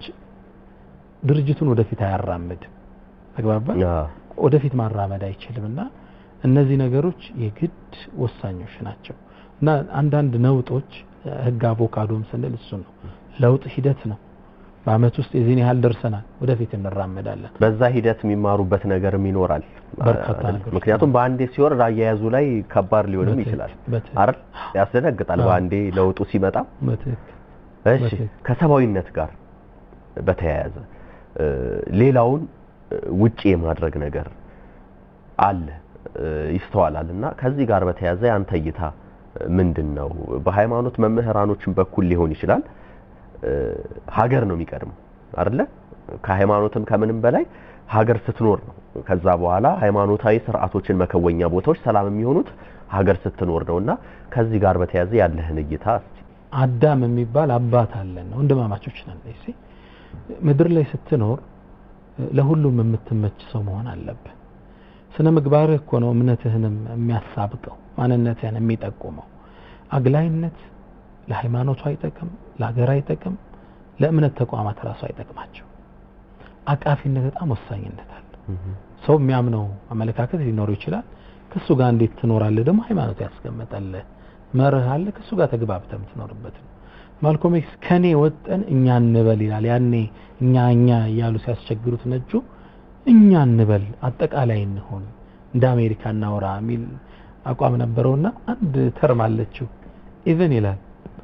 ድርጅቱን ወደፊት አያራምድም። ተግባባ ወደፊት ማራመድ አይችልም። እና እነዚህ ነገሮች የግድ ወሳኞች ናቸው። እና አንዳንድ ነውጦች ህግ አቮካዶም ስንል እሱ ነው። ለውጥ ሂደት ነው። በአመት ውስጥ የዚህን ያህል ደርሰናል፣ ወደፊት እንራመዳለን። በዛ ሂደት የሚማሩበት ነገርም ይኖራል። በርካታ ነገሮች ምክንያቱም በአንዴ ሲወርድ አያያዙ ላይ ከባድ ሊሆንም በትክክል፣ ይችላል በትክክል። አይደል? ያስደነግጣል አዎ። በአንዴ ለውጡ ሲመጣ። በትክክል እሺ በትክክል። ከሰብአዊነት ጋር በተያያዘ እ፣ ሌላውን እ፣ ውጪ የማድረግ ነገር አለ እ፣ ይስተዋላል እና ከዚህ ጋር በተያያዘ ያንተ እይታ ምንድን ነው? በሃይማኖት መምህራኖችን በኩል ሊሆን ይችላል እ፣ ሀገር ነው የሚቀድመው አይደለ? ከሃይማኖትም ከምንም በላይ ሀገር ስትኖር ነው። ከዛ በኋላ ሃይማኖታዊ ስርዓቶችን መከወኛ ቦታዎች ሰላም የሚሆኑት ሀገር ስትኖር ነው እና ከዚህ ጋር በተያያዘ ያለህን እይታ እስቲ። አዳም የሚባል አባት አለን ነው ወንድማማቾች ነን። እሺ ምድር ላይ ስትኖር ለሁሉም የምትመች ሰው መሆን አለብህ። ስነ ምግባርህ እኮ ነው እምነትህንም የሚያሳብቀው ማንነትህን የሚጠቁመው። አግላይነት ለሃይማኖቱ አይጠቅም፣ ለሀገር አይጠቅም፣ ለእምነት ተቋማት ራሱ አይጠቅማቸው። አቃፊነት በጣም ወሳኝነት አለ። ሰው የሚያምነው አመለካከት ሊኖረው ይችላል። ከሱ ጋር እንዴት ትኖራለህ ደግሞ ሃይማኖት ያስቀመጠልህ መርህ አለ። ከሱ ጋር ተግባብተህ የምትኖርበት ነው። ማልኮም ኤክስ ከኔ ወጠን እኛ እንበል ይላል። ያኔ እኛ እኛ እያሉ ሲያስቸግሩት ነጩ እኛ እንበል አጠቃላይ እንሆን እንደ አሜሪካ እናውራ የሚል አቋም ነበረውና አንድ ተርም አለችው ኢቨን ይላል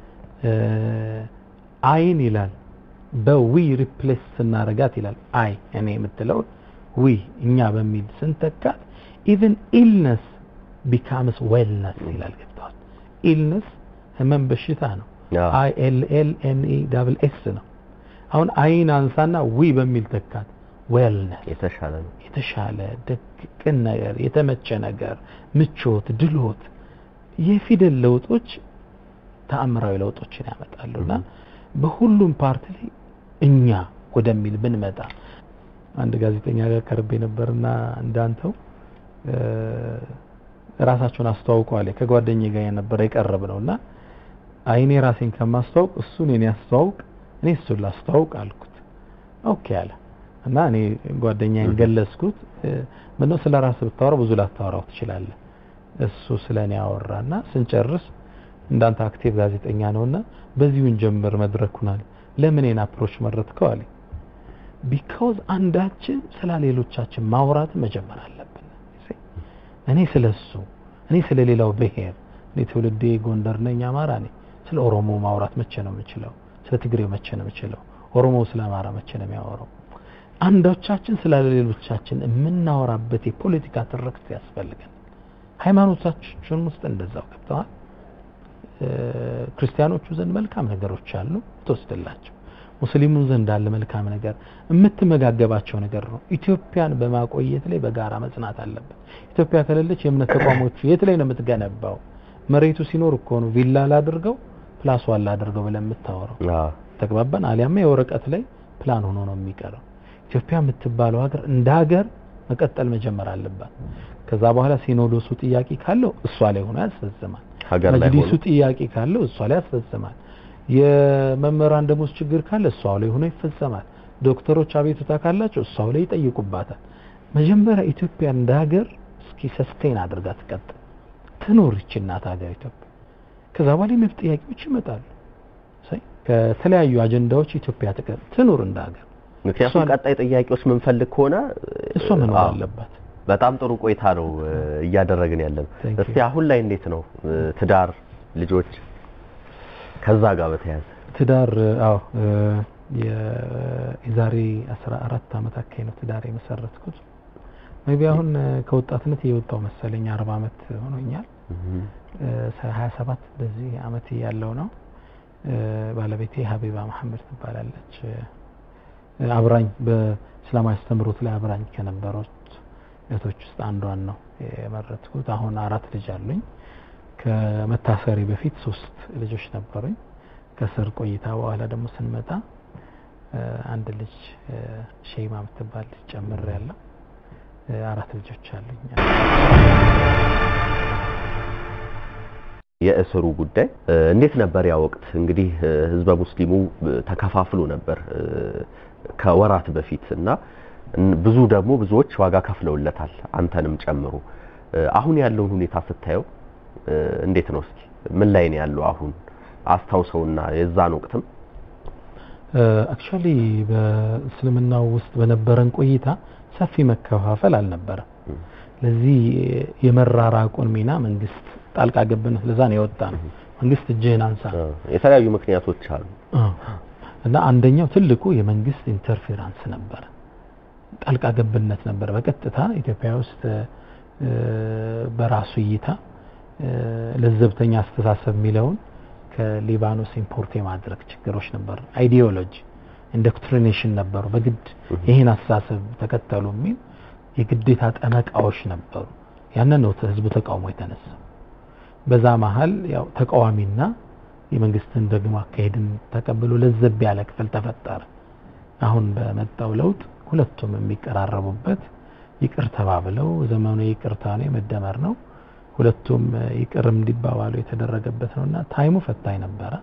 አይን ይላል በዊ ሪፕሌስ ስናረጋት ይላል አይ እኔ የምትለው ዊ እኛ በሚል ስንተካት ኢቨን ኢልነስ ቢካምስ ዌልነስ ይላል። ገብተዋል። ኢልነስ ህመም በሽታ ነው። አዎ። አይ ኤል ኤል ኤን ኢ ዳብል ኤስ ነው። አሁን አይን አንሳና ዊ በሚል ተካት ዌልነስ የተሻለ ነው። የተሻለ ደግ ቅን ነገር የተመቸ ነገር ምቾት ድሎት የፊደል ለውጦች ተአምራዊ ለውጦችን ያመጣሉና በሁሉም ፓርት ላይ እኛ ወደሚል ብንመጣ አንድ ጋዜጠኛ ጋር ቀርቤ ነበርና እንዳንተው እ፣ ራሳቸውን አስተዋውቀዋል ከጓደኛዬ ጋር የነበረ የቀረብ ነውና አይኔ ራሴን ከማስተዋውቅ እሱ እኔን ያስተዋውቅ እኔ እሱን ላስተዋውቅ አልኩት ኦኬ አለ እና እኔ ጓደኛዬን ገለጽኩት እ፣ ምነው ስለ ራስህ ብታወራ ብዙ ላታወራው ትችላለህ እሱ ስለ እኔ አወራና ስንጨርስ እንዳንተ አክቲቭ ጋዜጠኛ ነውና በዚሁን ጀምር መድረኩን አለ ለምን እኔን አፕሮች መረጥከው አለኝ ቢካውዝ አንዳችን ስለ ሌሎቻችን ማውራት መጀመር አለብን See? እኔ ስለ እሱ እኔ ስለ ሌላው ብሔር እኔ ትውልዴ ጎንደር ነኝ አማራ ነኝ ስለ ኦሮሞ ማውራት መቼ ነው የምችለው ስለ ትግሬው መቼ ነው የምችለው ኦሮሞ ስለ አማራ መቼ ነው የሚያወራው አንዳቻችን ስለ ሌሎቻችን የምናወራበት የፖለቲካ ትርክት ያስፈልገን ሃይማኖታችን ውስጥ እንደዛው ገብተዋል እ፣ ክርስቲያኖቹ ዘንድ መልካም ነገሮች አሉ ትወስድላቸው ሙስሊሙ ዘንድ አለ መልካም ነገር የምትመጋገባቸው ነገር ነው ኢትዮጵያን በማቆየት ላይ በጋራ መጽናት አለበት ኢትዮጵያ ከሌለች የእምነት ተቋሞቹ የት ላይ ነው የምትገነባው መሬቱ ሲኖር እኮ ነው ቪላ ላድርገው ፕላስ ዋን ላድርገው ብለን የምታወራው አዎ። ተግባባን አሊያማ የወረቀት ላይ ፕላን ሆኖ ነው የሚቀረው ኢትዮጵያ የምትባለው ሀገር እንደ ሀገር መቀጠል መጀመር አለባት ከዛ በኋላ ሲኖዶሱ ጥያቄ ካለው እሷ ላይ ሆኖ ያስፈጽማል ሀገር ላይ መጅሊሱ ሆኖ ጥያቄ ካለው እሷ ላይ ያስፈጽማል የመምህራን ደሞዝ ችግር ካለ እሷው ላይ ሆኖ ይፈጸማል ዶክተሮች አቤቱታ ካላቸው እሷው ላይ ይጠይቁባታል መጀመሪያ ኢትዮጵያ እንደ ሀገር እስኪ ሰስቴን አድርጋ ትቀጥል ትኖር ይች እናት ሀገር ኢትዮጵያ ከዛ በኋላ የመብት ጥያቄዎች ይመጣሉ ሳይ ከተለያዩ አጀንዳዎች ኢትዮጵያ ትቀር ትኑር እንደ ሀገር ምክንያቱም እሷን- ቀጣይ ጥያቄዎች የምንፈልግ ከሆነ እሷ መኖር አዎ፣ አለባት በጣም ጥሩ ቆይታ ነው እ፣ እያደረግን ያለ ነው። Thank እስቲ you. አሁን ላይ እንዴት ነው እ፣ ትዳር፣ ልጆች ከዛ ጋር በተያያዘ ትዳር አዎ እ፣ የዛሬ 14 ዓመት አካባቢ ነው ትዳር የመሰረትኩት። ሜቢ አሁን ከወጣትነት እየወጣው መሰለኝ 40 ዓመት ሆኖኛል። 27 በዚህ ዓመት ያለው ነው። ባለቤቴ ሀቢባ መሐመድ ትባላለች። አብራኝ በእስላማዊ አስተምህሮት ላይ አብራኝ ከነበሩት እህቶች ውስጥ አንዷን ነው የመረጥኩት። አሁን አራት ልጅ አሉኝ። ከመታሰሪ በፊት ሶስት ልጆች ነበሩኝ። ከስር ቆይታ በኋላ ደግሞ ስንመጣ አንድ ልጅ ሼማ የምትባል ልጅ ጨምር ያለው አራት ልጆች አሉኝ። የእስሩ ጉዳይ እንዴት ነበር? ያ ወቅት እንግዲህ ህዝበ ሙስሊሙ ተከፋፍሎ ነበር ከወራት በፊት እና ብዙ ደግሞ ብዙዎች ዋጋ ከፍለውለታል አንተንም ጨምሮ። አሁን ያለውን ሁኔታ ስታየው እንዴት ነው? እስኪ ምን ላይ ነው ያለው አሁን አስታውሰውና የዛን ወቅትም አክቹዋሊ በእስልምናው ውስጥ በነበረን ቆይታ ሰፊ መከፋፈል አልነበረም። ለዚህ የመራራቁን ሚና መንግስት ጣልቃ ገብነት ለዛ ነው የወጣ ነው። መንግስት እጅህን አንሳ። የተለያዩ ምክንያቶች አሉ እና አንደኛው ትልቁ የመንግስት ኢንተርፌራንስ ነበረ፣ ጣልቃ ገብነት ነበረ። በቀጥታ ኢትዮጵያ ውስጥ በራሱ እይታ ለዘብተኛ አስተሳሰብ የሚለውን ከሊባኖስ ኢምፖርት የማድረግ ችግሮች ነበሩ። አይዲዮሎጂ ኢንዶክትሪኔሽን ነበሩ። በግድ ይህን አስተሳሰብ ተከተሉ የሚል የግዴታ ጠመቃዎች ነበሩ። ያንን ነው ህዝቡ ተቃውሞ የተነሳው። በዛ መሀል ያው ተቃዋሚና የመንግስትን ደግሞ አካሄድን ተቀብሎ ለዘብ ያለ ክፍል ተፈጠረ። አሁን በመጣው ለውጥ ሁለቱም የሚቀራረቡበት ይቅር ተባብለው ዘመኑ ይቅርታ ነው የመደመር ነው ሁለቱም ይቅር እንዲባባሉ የተደረገበት ነውና ታይሙ ፈታኝ ነበረ።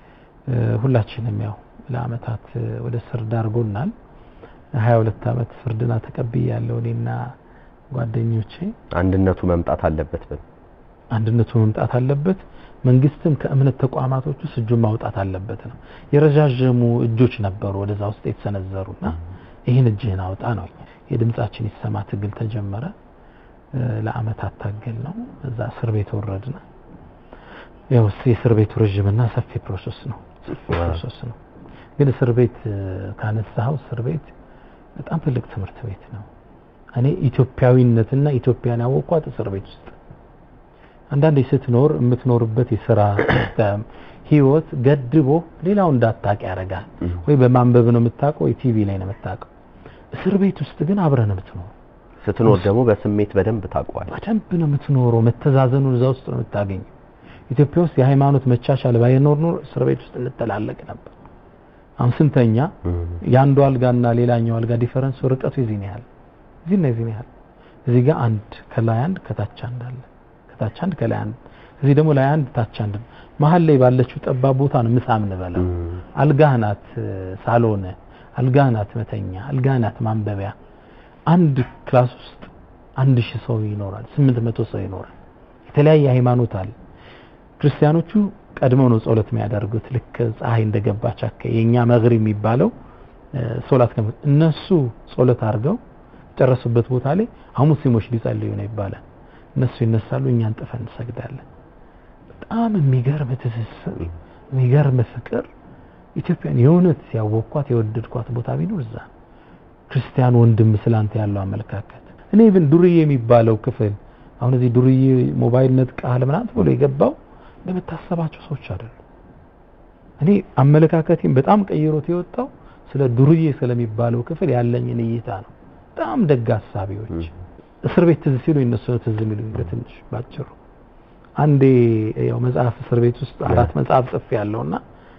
ሁላችንም ያው ለአመታት ወደ እስር ዳርጎናል። 22 አመት ፍርድና ተቀብያለሁ እኔና ጓደኞቼ። አንድነቱ መምጣት አለበት ብል አንድነቱ መምጣት አለበት። መንግስትም ከእምነት ተቋማቶች ውስጥ እጁን ማውጣት አለበት ነው። የረዣዥሙ እጆች ነበሩ ወደዛ ውስጥ የተሰነዘሩና ይህን እጅህን አውጣ ነው። የድምጻችን ይሰማ ትግል ተጀመረ። ለአመታት ታገል ነው። እዛ እስር ቤት ወረድን። ያው የእስር ቤቱ ረዥምና ሰፊ ፕሮሰስ ነው ፕሮሰስ ነው። ግን እስር ቤት ካነሳኸው እስር ቤት በጣም ትልቅ ትምህርት ቤት ነው። እኔ ኢትዮጵያዊነትና ኢትዮጵያን ያወቅኳት እስር ቤት ውስጥ አንዳንዴ ስትኖር የምትኖርበት የስራ ሲስተም ህይወት ገድቦ ሌላው እንዳታቅ ያደርጋል። ወይ በማንበብ ነው የምታውቀው፣ ወይ ቲቪ ላይ ነው የምታውቀው። እስር ቤት ውስጥ ግን አብረህ ነው የምትኖረው። ስትኖር ደግሞ በስሜት በደንብ ታውቀዋል። በደንብ ነው የምትኖረው። መተዛዘኑን እዛ ውስጥ ነው የምታገኘው። ኢትዮጵያ ውስጥ የሃይማኖት መቻቻል ባይኖር ኖር እስር ቤት ውስጥ እንተላለቅ ነበር። አሁን ስንተኛ የአንዱ አልጋና ሌላኛው አልጋ ዲፈረንስ ርቀቱ የዚህን ያህል እዚህና የዚህን ያህል እዚህ ጋር አንድ ከላይ አንድ ከታች አንድ አለ። ከታች አንድ ከላይ አንድ እዚህ ደግሞ ላይ አንድ ታች አንድ መሀል ላይ ባለችው ጠባብ ቦታ ነው ምሳ የምንበላው። አልጋህ ናት ሳሎን፣ አልጋህ ናት መተኛ፣ አልጋህ ናት ማንበቢያ። አንድ ክላስ ውስጥ አንድ ሺህ ሰው ይኖራል፣ ስምንት መቶ ሰው ይኖራል። የተለያየ ሃይማኖት አለ። ክርስቲያኖቹ ቀድመው ነው ጸሎት የሚያደርጉት ልክ ፀሐይ እንደገባች አካባቢ የኛ መግሪብ የሚባለው ሶላት ከመ እነሱ ጸሎት አድርገው ጨረሱበት ቦታ ላይ አሁን ሙስሊሞች ሊጸልዩ ነው ይባላል። እነሱ ይነሳሉ፣ እኛን ጥፈን እንሰግዳለን። በጣም የሚገርም ትስስር፣ የሚገርም ፍቅር። ኢትዮጵያን የእውነት ያወቅኳት የወደድኳት ቦታ ቢኖር እዛ ክርስቲያን ወንድም ስላንተ ያለው አመለካከት እኔ ብን ዱርዬ የሚባለው ክፍል አሁን እዚህ ዱርዬ ሞባይል ነጥቃል ምናምን ብሎ የገባው እንደምታሰባቸው ሰዎች አይደሉም። እኔ አመለካከቴን በጣም ቀይሮት የወጣው ስለ ዱርዬ ስለሚባለው ክፍል ያለኝን እይታ ነው። በጣም ደግ ሀሳቢዎች እስር ቤት ትዝ ሲሉ እነሱ ነው ትዝ የሚሉኝ በትንሽ ባጭሩ። አንዴ ያው መጽሐፍ እስር ቤት ውስጥ አራት መጽሐፍ ጽፌ ያለውና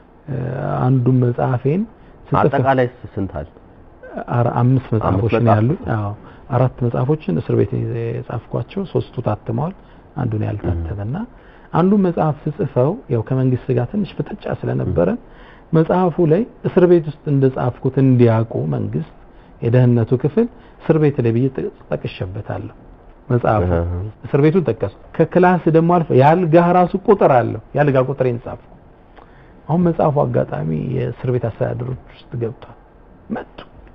አንዱን መጽሐፌን አጠቃላይ ስንት አለ? አምስት መጽሐፎች ነው ያሉኝ። አዎ አራት መጽሐፎችን እስር ቤት የጻፍኳቸው ሶስቱ ታትመዋል፣ አንዱን ያልታተመና አንዱን መጽሐፍ ስጽፈው ያው ከመንግስት ጋር ትንሽ ፍጥጫ ስለነበረ መጽሐፉ ላይ እስር ቤት ውስጥ እንደጻፍኩት እንዲያውቁ መንግስት የደህንነቱ ክፍል እስር ቤት ላይ ብዬ ጠቅሼበታለሁ። መጽሐፉ እስር ቤቱን ጠቀሱ። ከክላስ ደግሞ አልፈ የአልጋህ ራሱ ቁጥር አለው። የአልጋ ቁጥሬን ጻፍኩ። አሁን መጽሐፉ አጋጣሚ የእስር ቤት አስተዳደሮች ውስጥ ገብቷል። መጡ።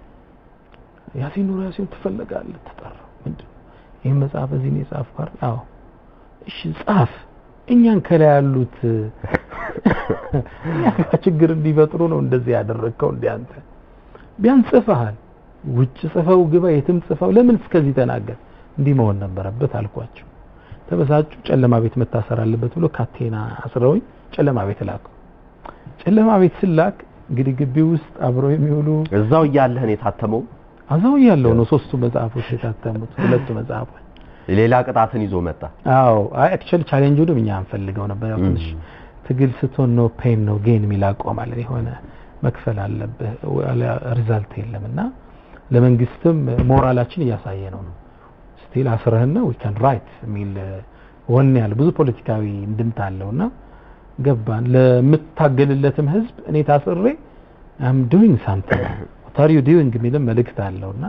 ያሲን ኑር ያሲን ትፈለጋለህ ተጠራው። ምንድን ይህን መጽሐፍ እዚህ ነው የጻፍኩ አይደል? አዎ። እሺ ጻፍ። እኛን ከላይ ያሉት እኛ ጋር ችግር እንዲፈጥሩ ነው እንደዚህ ያደረግከው እንዴ አንተ ቢያንስ ጽፈሃል ውጭ ጽፈው ግባ የትም ጽፈው ለምን እስከዚህ ተናገር እንዲህ መሆን ነበረበት አልኳቸው ተበሳጩ ጨለማ ቤት መታሰር አለበት ብሎ ካቴና አስረውኝ ጨለማ ቤት ላከው ጨለማ ቤት ስላክ እንግዲህ ግቢ ውስጥ አብረው የሚውሉ እዛው እያለህን የታተመው አዛው ያለው ነው ሶስቱ መጽሐፎች የታተሙት ሁለቱ መጽሐፎች ሌላ ቅጣትን ይዞ መጣ። አዎ አይ አክቹዋሊ ቻሌንጁንም እኛ አንፈልገው ነበር ያው ትንሽ ትግል ስትሆን ነው ፔን ነው ጌን የሚል አቋም አለን የሆነ መክፈል አለብህ ሪዛልት የለም እና ለመንግስትም ሞራላችን እያሳየ ነው ነው ስቲል አስረህና ዊ ካን ራይት የሚል ወኔ ያለ ብዙ ፖለቲካዊ እንድምታ አለውና ገባን ለምታገልለትም ህዝብ እኔ ታስሬ አም ዱዊንግ ሳምቲንግ ዋት አር ዩ ዱዊንግ የሚልም መልእክት አለውና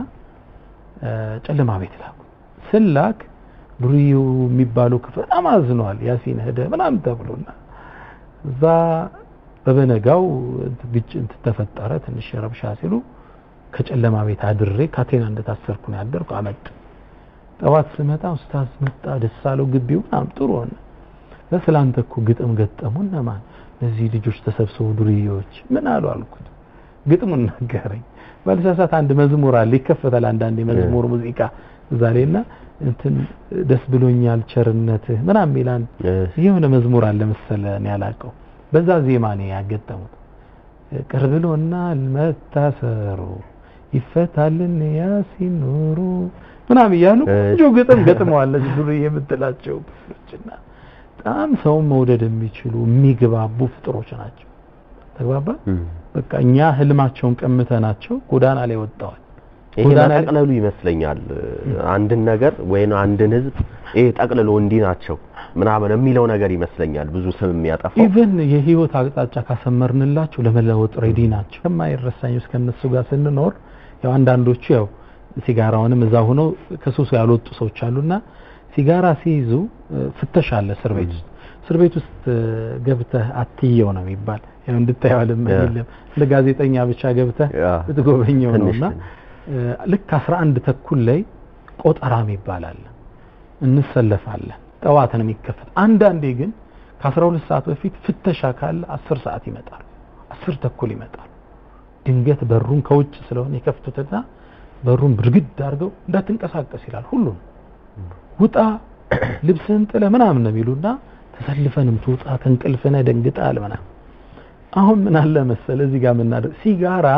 ጨለማ ቤት ላኩ ስላክ ዱርዬ የሚባሉ ክፍል በጣም አዝነዋል ያሲን ሄደ ምናምን ተብሎና እዛ በበነጋው ግጭት ተፈጠረ ትንሽ ረብሻ ሲሉ ከጨለማ ቤት አድሬ ካቴና እንደታሰርኩ ነው ያደርኩ አመጥ ጠዋት ስመጣ ኡስታዝ መጣ ደስ አለው ግቢው ምናምን ጥሩ ሆነ ለስላንተ እኮ ግጥም ገጠሙ እነማን እነዚህ ልጆች ተሰብስበው ዱርዬዎች ምን አሉ አልኩት ግጥሙን ነገረኝ ባልሳሳት አንድ መዝሙር አለ ይከፈታል አንዳንድ የመዝሙር ሙዚቃ እዛ ላይና እንትን ደስ ብሎኛል ቸርነትህ ምናምን ሚላን የሆነ መዝሙር አለ መሰለ እኔ ያላቀው በዛ ዜማ ነው ያገጠሙት ቅር ብሎናል መታሰሩ ይፈታልን ያሲን ኑሩ ምናምን እያሉ ቆንጆ ግጥም ገጥመዋለች ዱርዬ የምትላቸው ክፍሎችና በጣም ሰውን መውደድ የሚችሉ የሚግባቡ ፍጥሮች ናቸው ተግባባ በቃ እኛ ህልማቸውን ቀምተናቸው ጎዳና ላይ ወጥተዋል ይሄ መጠቅለሉ ይመስለኛል አንድን ነገር ወይም አንድን ህዝብ ይሄ ጠቅልሎ እንዲህ ናቸው ምናምን የሚለው ነገር ይመስለኛል ብዙ ስም የሚያጠፋው ኢቨን የህይወት አቅጣጫ ካሰመርንላቸው ለመለወጥ ሬዲ ናቸው ከማይረሳኝ ውስጥ ከነሱ ጋር ስንኖር ያው አንዳንዶቹ ያው ሲጋራውንም እዛ ሆነው ከሱሱ ያልወጡ ሰዎች አሉና ሲጋራ ሲይዙ ፍተሻ አለ እስር ቤት ውስጥ እስር ቤት ውስጥ ገብተህ አትየው ነው የሚባል ያው እንድታየው አይደለም እንደ ጋዜጠኛ ብቻ ገብተህ ብትጎበኘው ነውና ልክ 11 ተኩል ላይ ቆጠራም ይባላል እንሰለፋለን ጠዋት ነው የሚከፈት አንዳንዴ ግን ከ12 ሰዓት በፊት ፍተሻ ካለ 10 ሰዓት ይመጣል 10 ተኩል ይመጣል ድንገት በሩን ከውጭ ስለሆነ የከፍቱትና በሩን ብርግድ አድርገው እንዳትንቀሳቀስ ይላል ሁሉም ውጣ ልብስህን ጥለ ምናምን ነው የሚሉና ተሰልፈንም ትውጣ ከእንቅልፍነ ደንግጣል ምናምን አሁን ምን አለ መሰለ እዚህ ጋር የምናደርግ ሲጋራ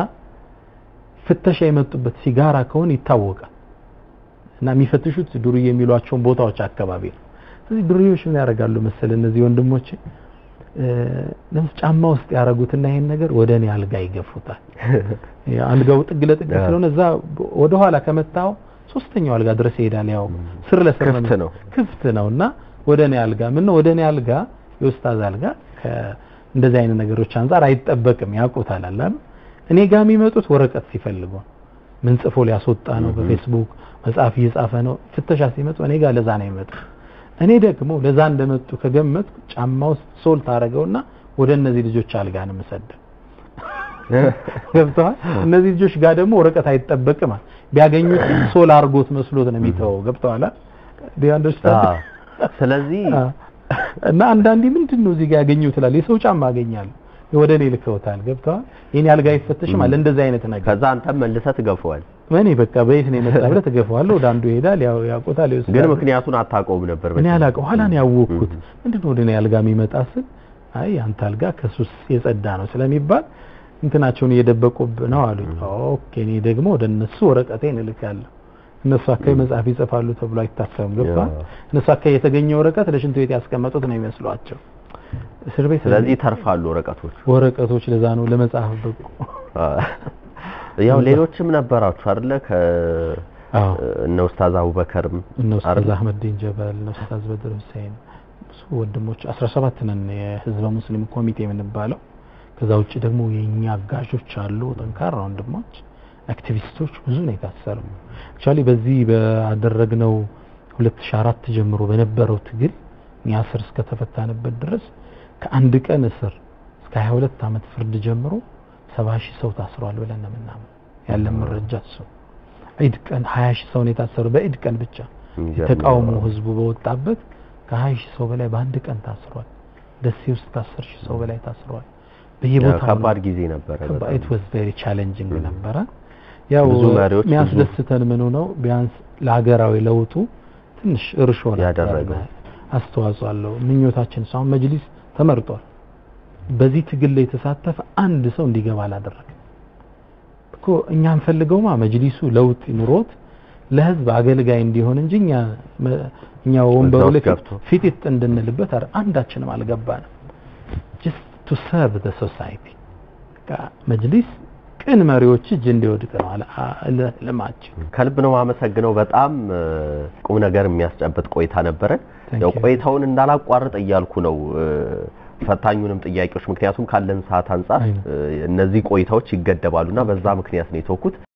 ፍተሻ የመጡበት ሲጋራ ከሆነ ይታወቃል እና የሚፈትሹት ዱርዬ የሚሏቸውን ቦታዎች አካባቢ ነው ስለዚህ ዱርዬዎች ምን ያደርጋሉ መሰለ እነዚህ ወንድሞች ለምስ ጫማ ውስጥ ያደረጉትና ይሄን ነገር ወደ እኔ አልጋ ይገፉታል አልጋው ጥግ ለጥግ ስለሆነ እዛ ወደ ኋላ ከመታው ሶስተኛው አልጋ ድረስ ይሄዳል ያው ስር ለስር ክፍት ነው ክፍት ነውና ወደ እኔ አልጋ ምን ነው ወደ እኔ አልጋ የኡስታዝ አልጋ እንደዚህ አይነት ነገሮች አንጻር አይጠበቅም ያውቁታል አላ እኔ ጋር የሚመጡት ወረቀት ሲፈልጉ ምን ጽፎ ሊያስወጣ ነው በፌስቡክ መጽሐፍ እየጻፈ ነው ፍተሻ ሲመጡ እኔ ጋር ለዛ ነው የሚመጡ እኔ ደግሞ ለዛ እንደመጡ ከገመትኩ ጫማ ውስጥ ሶል ታደርገውና ወደ እነዚህ ልጆች አልጋ ነው የምሰደው ገብተዋል እነዚህ ልጆች ጋር ደግሞ ወረቀት አይጠበቅም ቢያገኙት ሶል አርጎት መስሎት ነው የሚተወው ገብተዋል ቢያንደርስታንድ ስለዚህ እና አንዳንዴ ምንድን ነው እዚህ ጋር ያገኘው ትላል የሰው ጫማ አገኛለሁ ወደ እኔ ልከውታል ገብተዋል የኔ አልጋ አይፈተሽም አለ እንደዚህ አይነት ነገር ከዛ አንተም መልሰህ ትገፈዋል እኔ በቃ በየት ነው የመጣ ብለህ ትገፈዋለህ ወደ አንዱ ይሄዳል ያው ያውቁታል ይወስዳል ግን ምክንያቱን አታውቀውም ነበር እኔ አላውቀው ኋላ ነው ያወቅኩት ምንድን ነው ወደ እኔ አልጋ የሚመጣ ስል አይ አንተ አልጋ ከሱስ የጸዳ ነው ስለሚባል እንትናቸውን እየደበቁብ ነው አሉኝ ኦኬ እኔ ደግሞ ወደ እነሱ ወረቀቴን እልካለሁ እነሱ አካባቢ መጽሐፍ ይጽፋሉ ተብሎ አይታሰብም ገባ እነሱ አካባቢ የተገኘ ወረቀት ለሽንት ቤት ያስቀመጡት ነው የሚመስሏቸው እስር ቤት ስለዚህ ይተርፋሉ ወረቀቶች ወረቀቶች ለዛ ነው ለመጽሐፍ በቁ ያው ሌሎችም ነበራችሁ አይደለ ከ አዎ እነ ኡስታዝ አቡበከርም እነ ኡስታዝ አህመዲን ጀበል እነ ኡስታዝ በድር ሁሴን ብዙ ወንድሞች 17 ነን የህዝበ ሙስሊም ኮሚቴ የምንባለው ከዛ ውጭ ደግሞ የኛ አጋዦች አሉ ጠንካራ ወንድሞች አክቲቪስቶች ብዙ ነው የታሰሩ አክቹአሊ በዚህ ባደረግነው 2004 ጀምሮ በነበረው ትግል እኛ እስር እስከተፈታንበት ድረስ ከአንድ ቀን እስር እስከ 22 ዓመት ፍርድ ጀምሮ 70 ሺህ ሰው ታስሯል ብለን ነው የምናምነው ያለን መረጃ እሱ ዒድ ቀን 20 ሺህ ሰው ነው የታሰሩ በዒድ ቀን ብቻ ተቃውሞ ህዝቡ በወጣበት ከ20 ሺህ ሰው በላይ በአንድ ቀን ታስሯል ደሴ ውስጥ ከአስር ሺህ ሰው በላይ ታስረዋል። በየቦታው ከባድ ጊዜ ነበረ። ኢት ዋዝ ቬሪ ቻሌንጂንግ ነበረ። ያው ብዙ መሪዎች ብዙ- የሚያስደስተን ምኑ ነው ቢያንስ ለሀገራዊ ለውጡ ትንሽ እርሾ ነበር፣ ያደረገው። አስተዋጽኦ አለው። ምኞታችን እሱ አሁን መጅሊስ ተመርጧል። በዚህ ትግል ላይ የተሳተፈ አንድ ሰው እንዲገባ አላደረገም እኮ እኛ እንፈልገውማ መጅሊሱ ለውጥ ኑሮት ለህዝብ አገልጋይ እንዲሆን እንጂ እኛ መ- እኛ ወንበሩ ውስጥ ላይ ገብቶ። ፊት እንድንልበት አይደል፣ አንዳችንም አልገባንም። just to serve the society በቃ መጅሊስ ቅን መሪዎች እጅ እንዲወድቅ ነው አለ- አ- ልማችን። ከልብ ነው የማመሰግነው። በጣም እ፣ ቁም ነገር የሚያስጨብጥ ቆይታ ነበረን። Thank ያው you. ቆይታውን እንዳላቋርጥ እያልኩ ነው እ፣ ፈታኙንም ጥያቄዎች ምክንያቱም ካለን ሰዓት አንጻር አይ ነው። እ፣ እነዚህ ቆይታዎች ይገደባሉና በዛ ምክንያት ነው የተወኩት።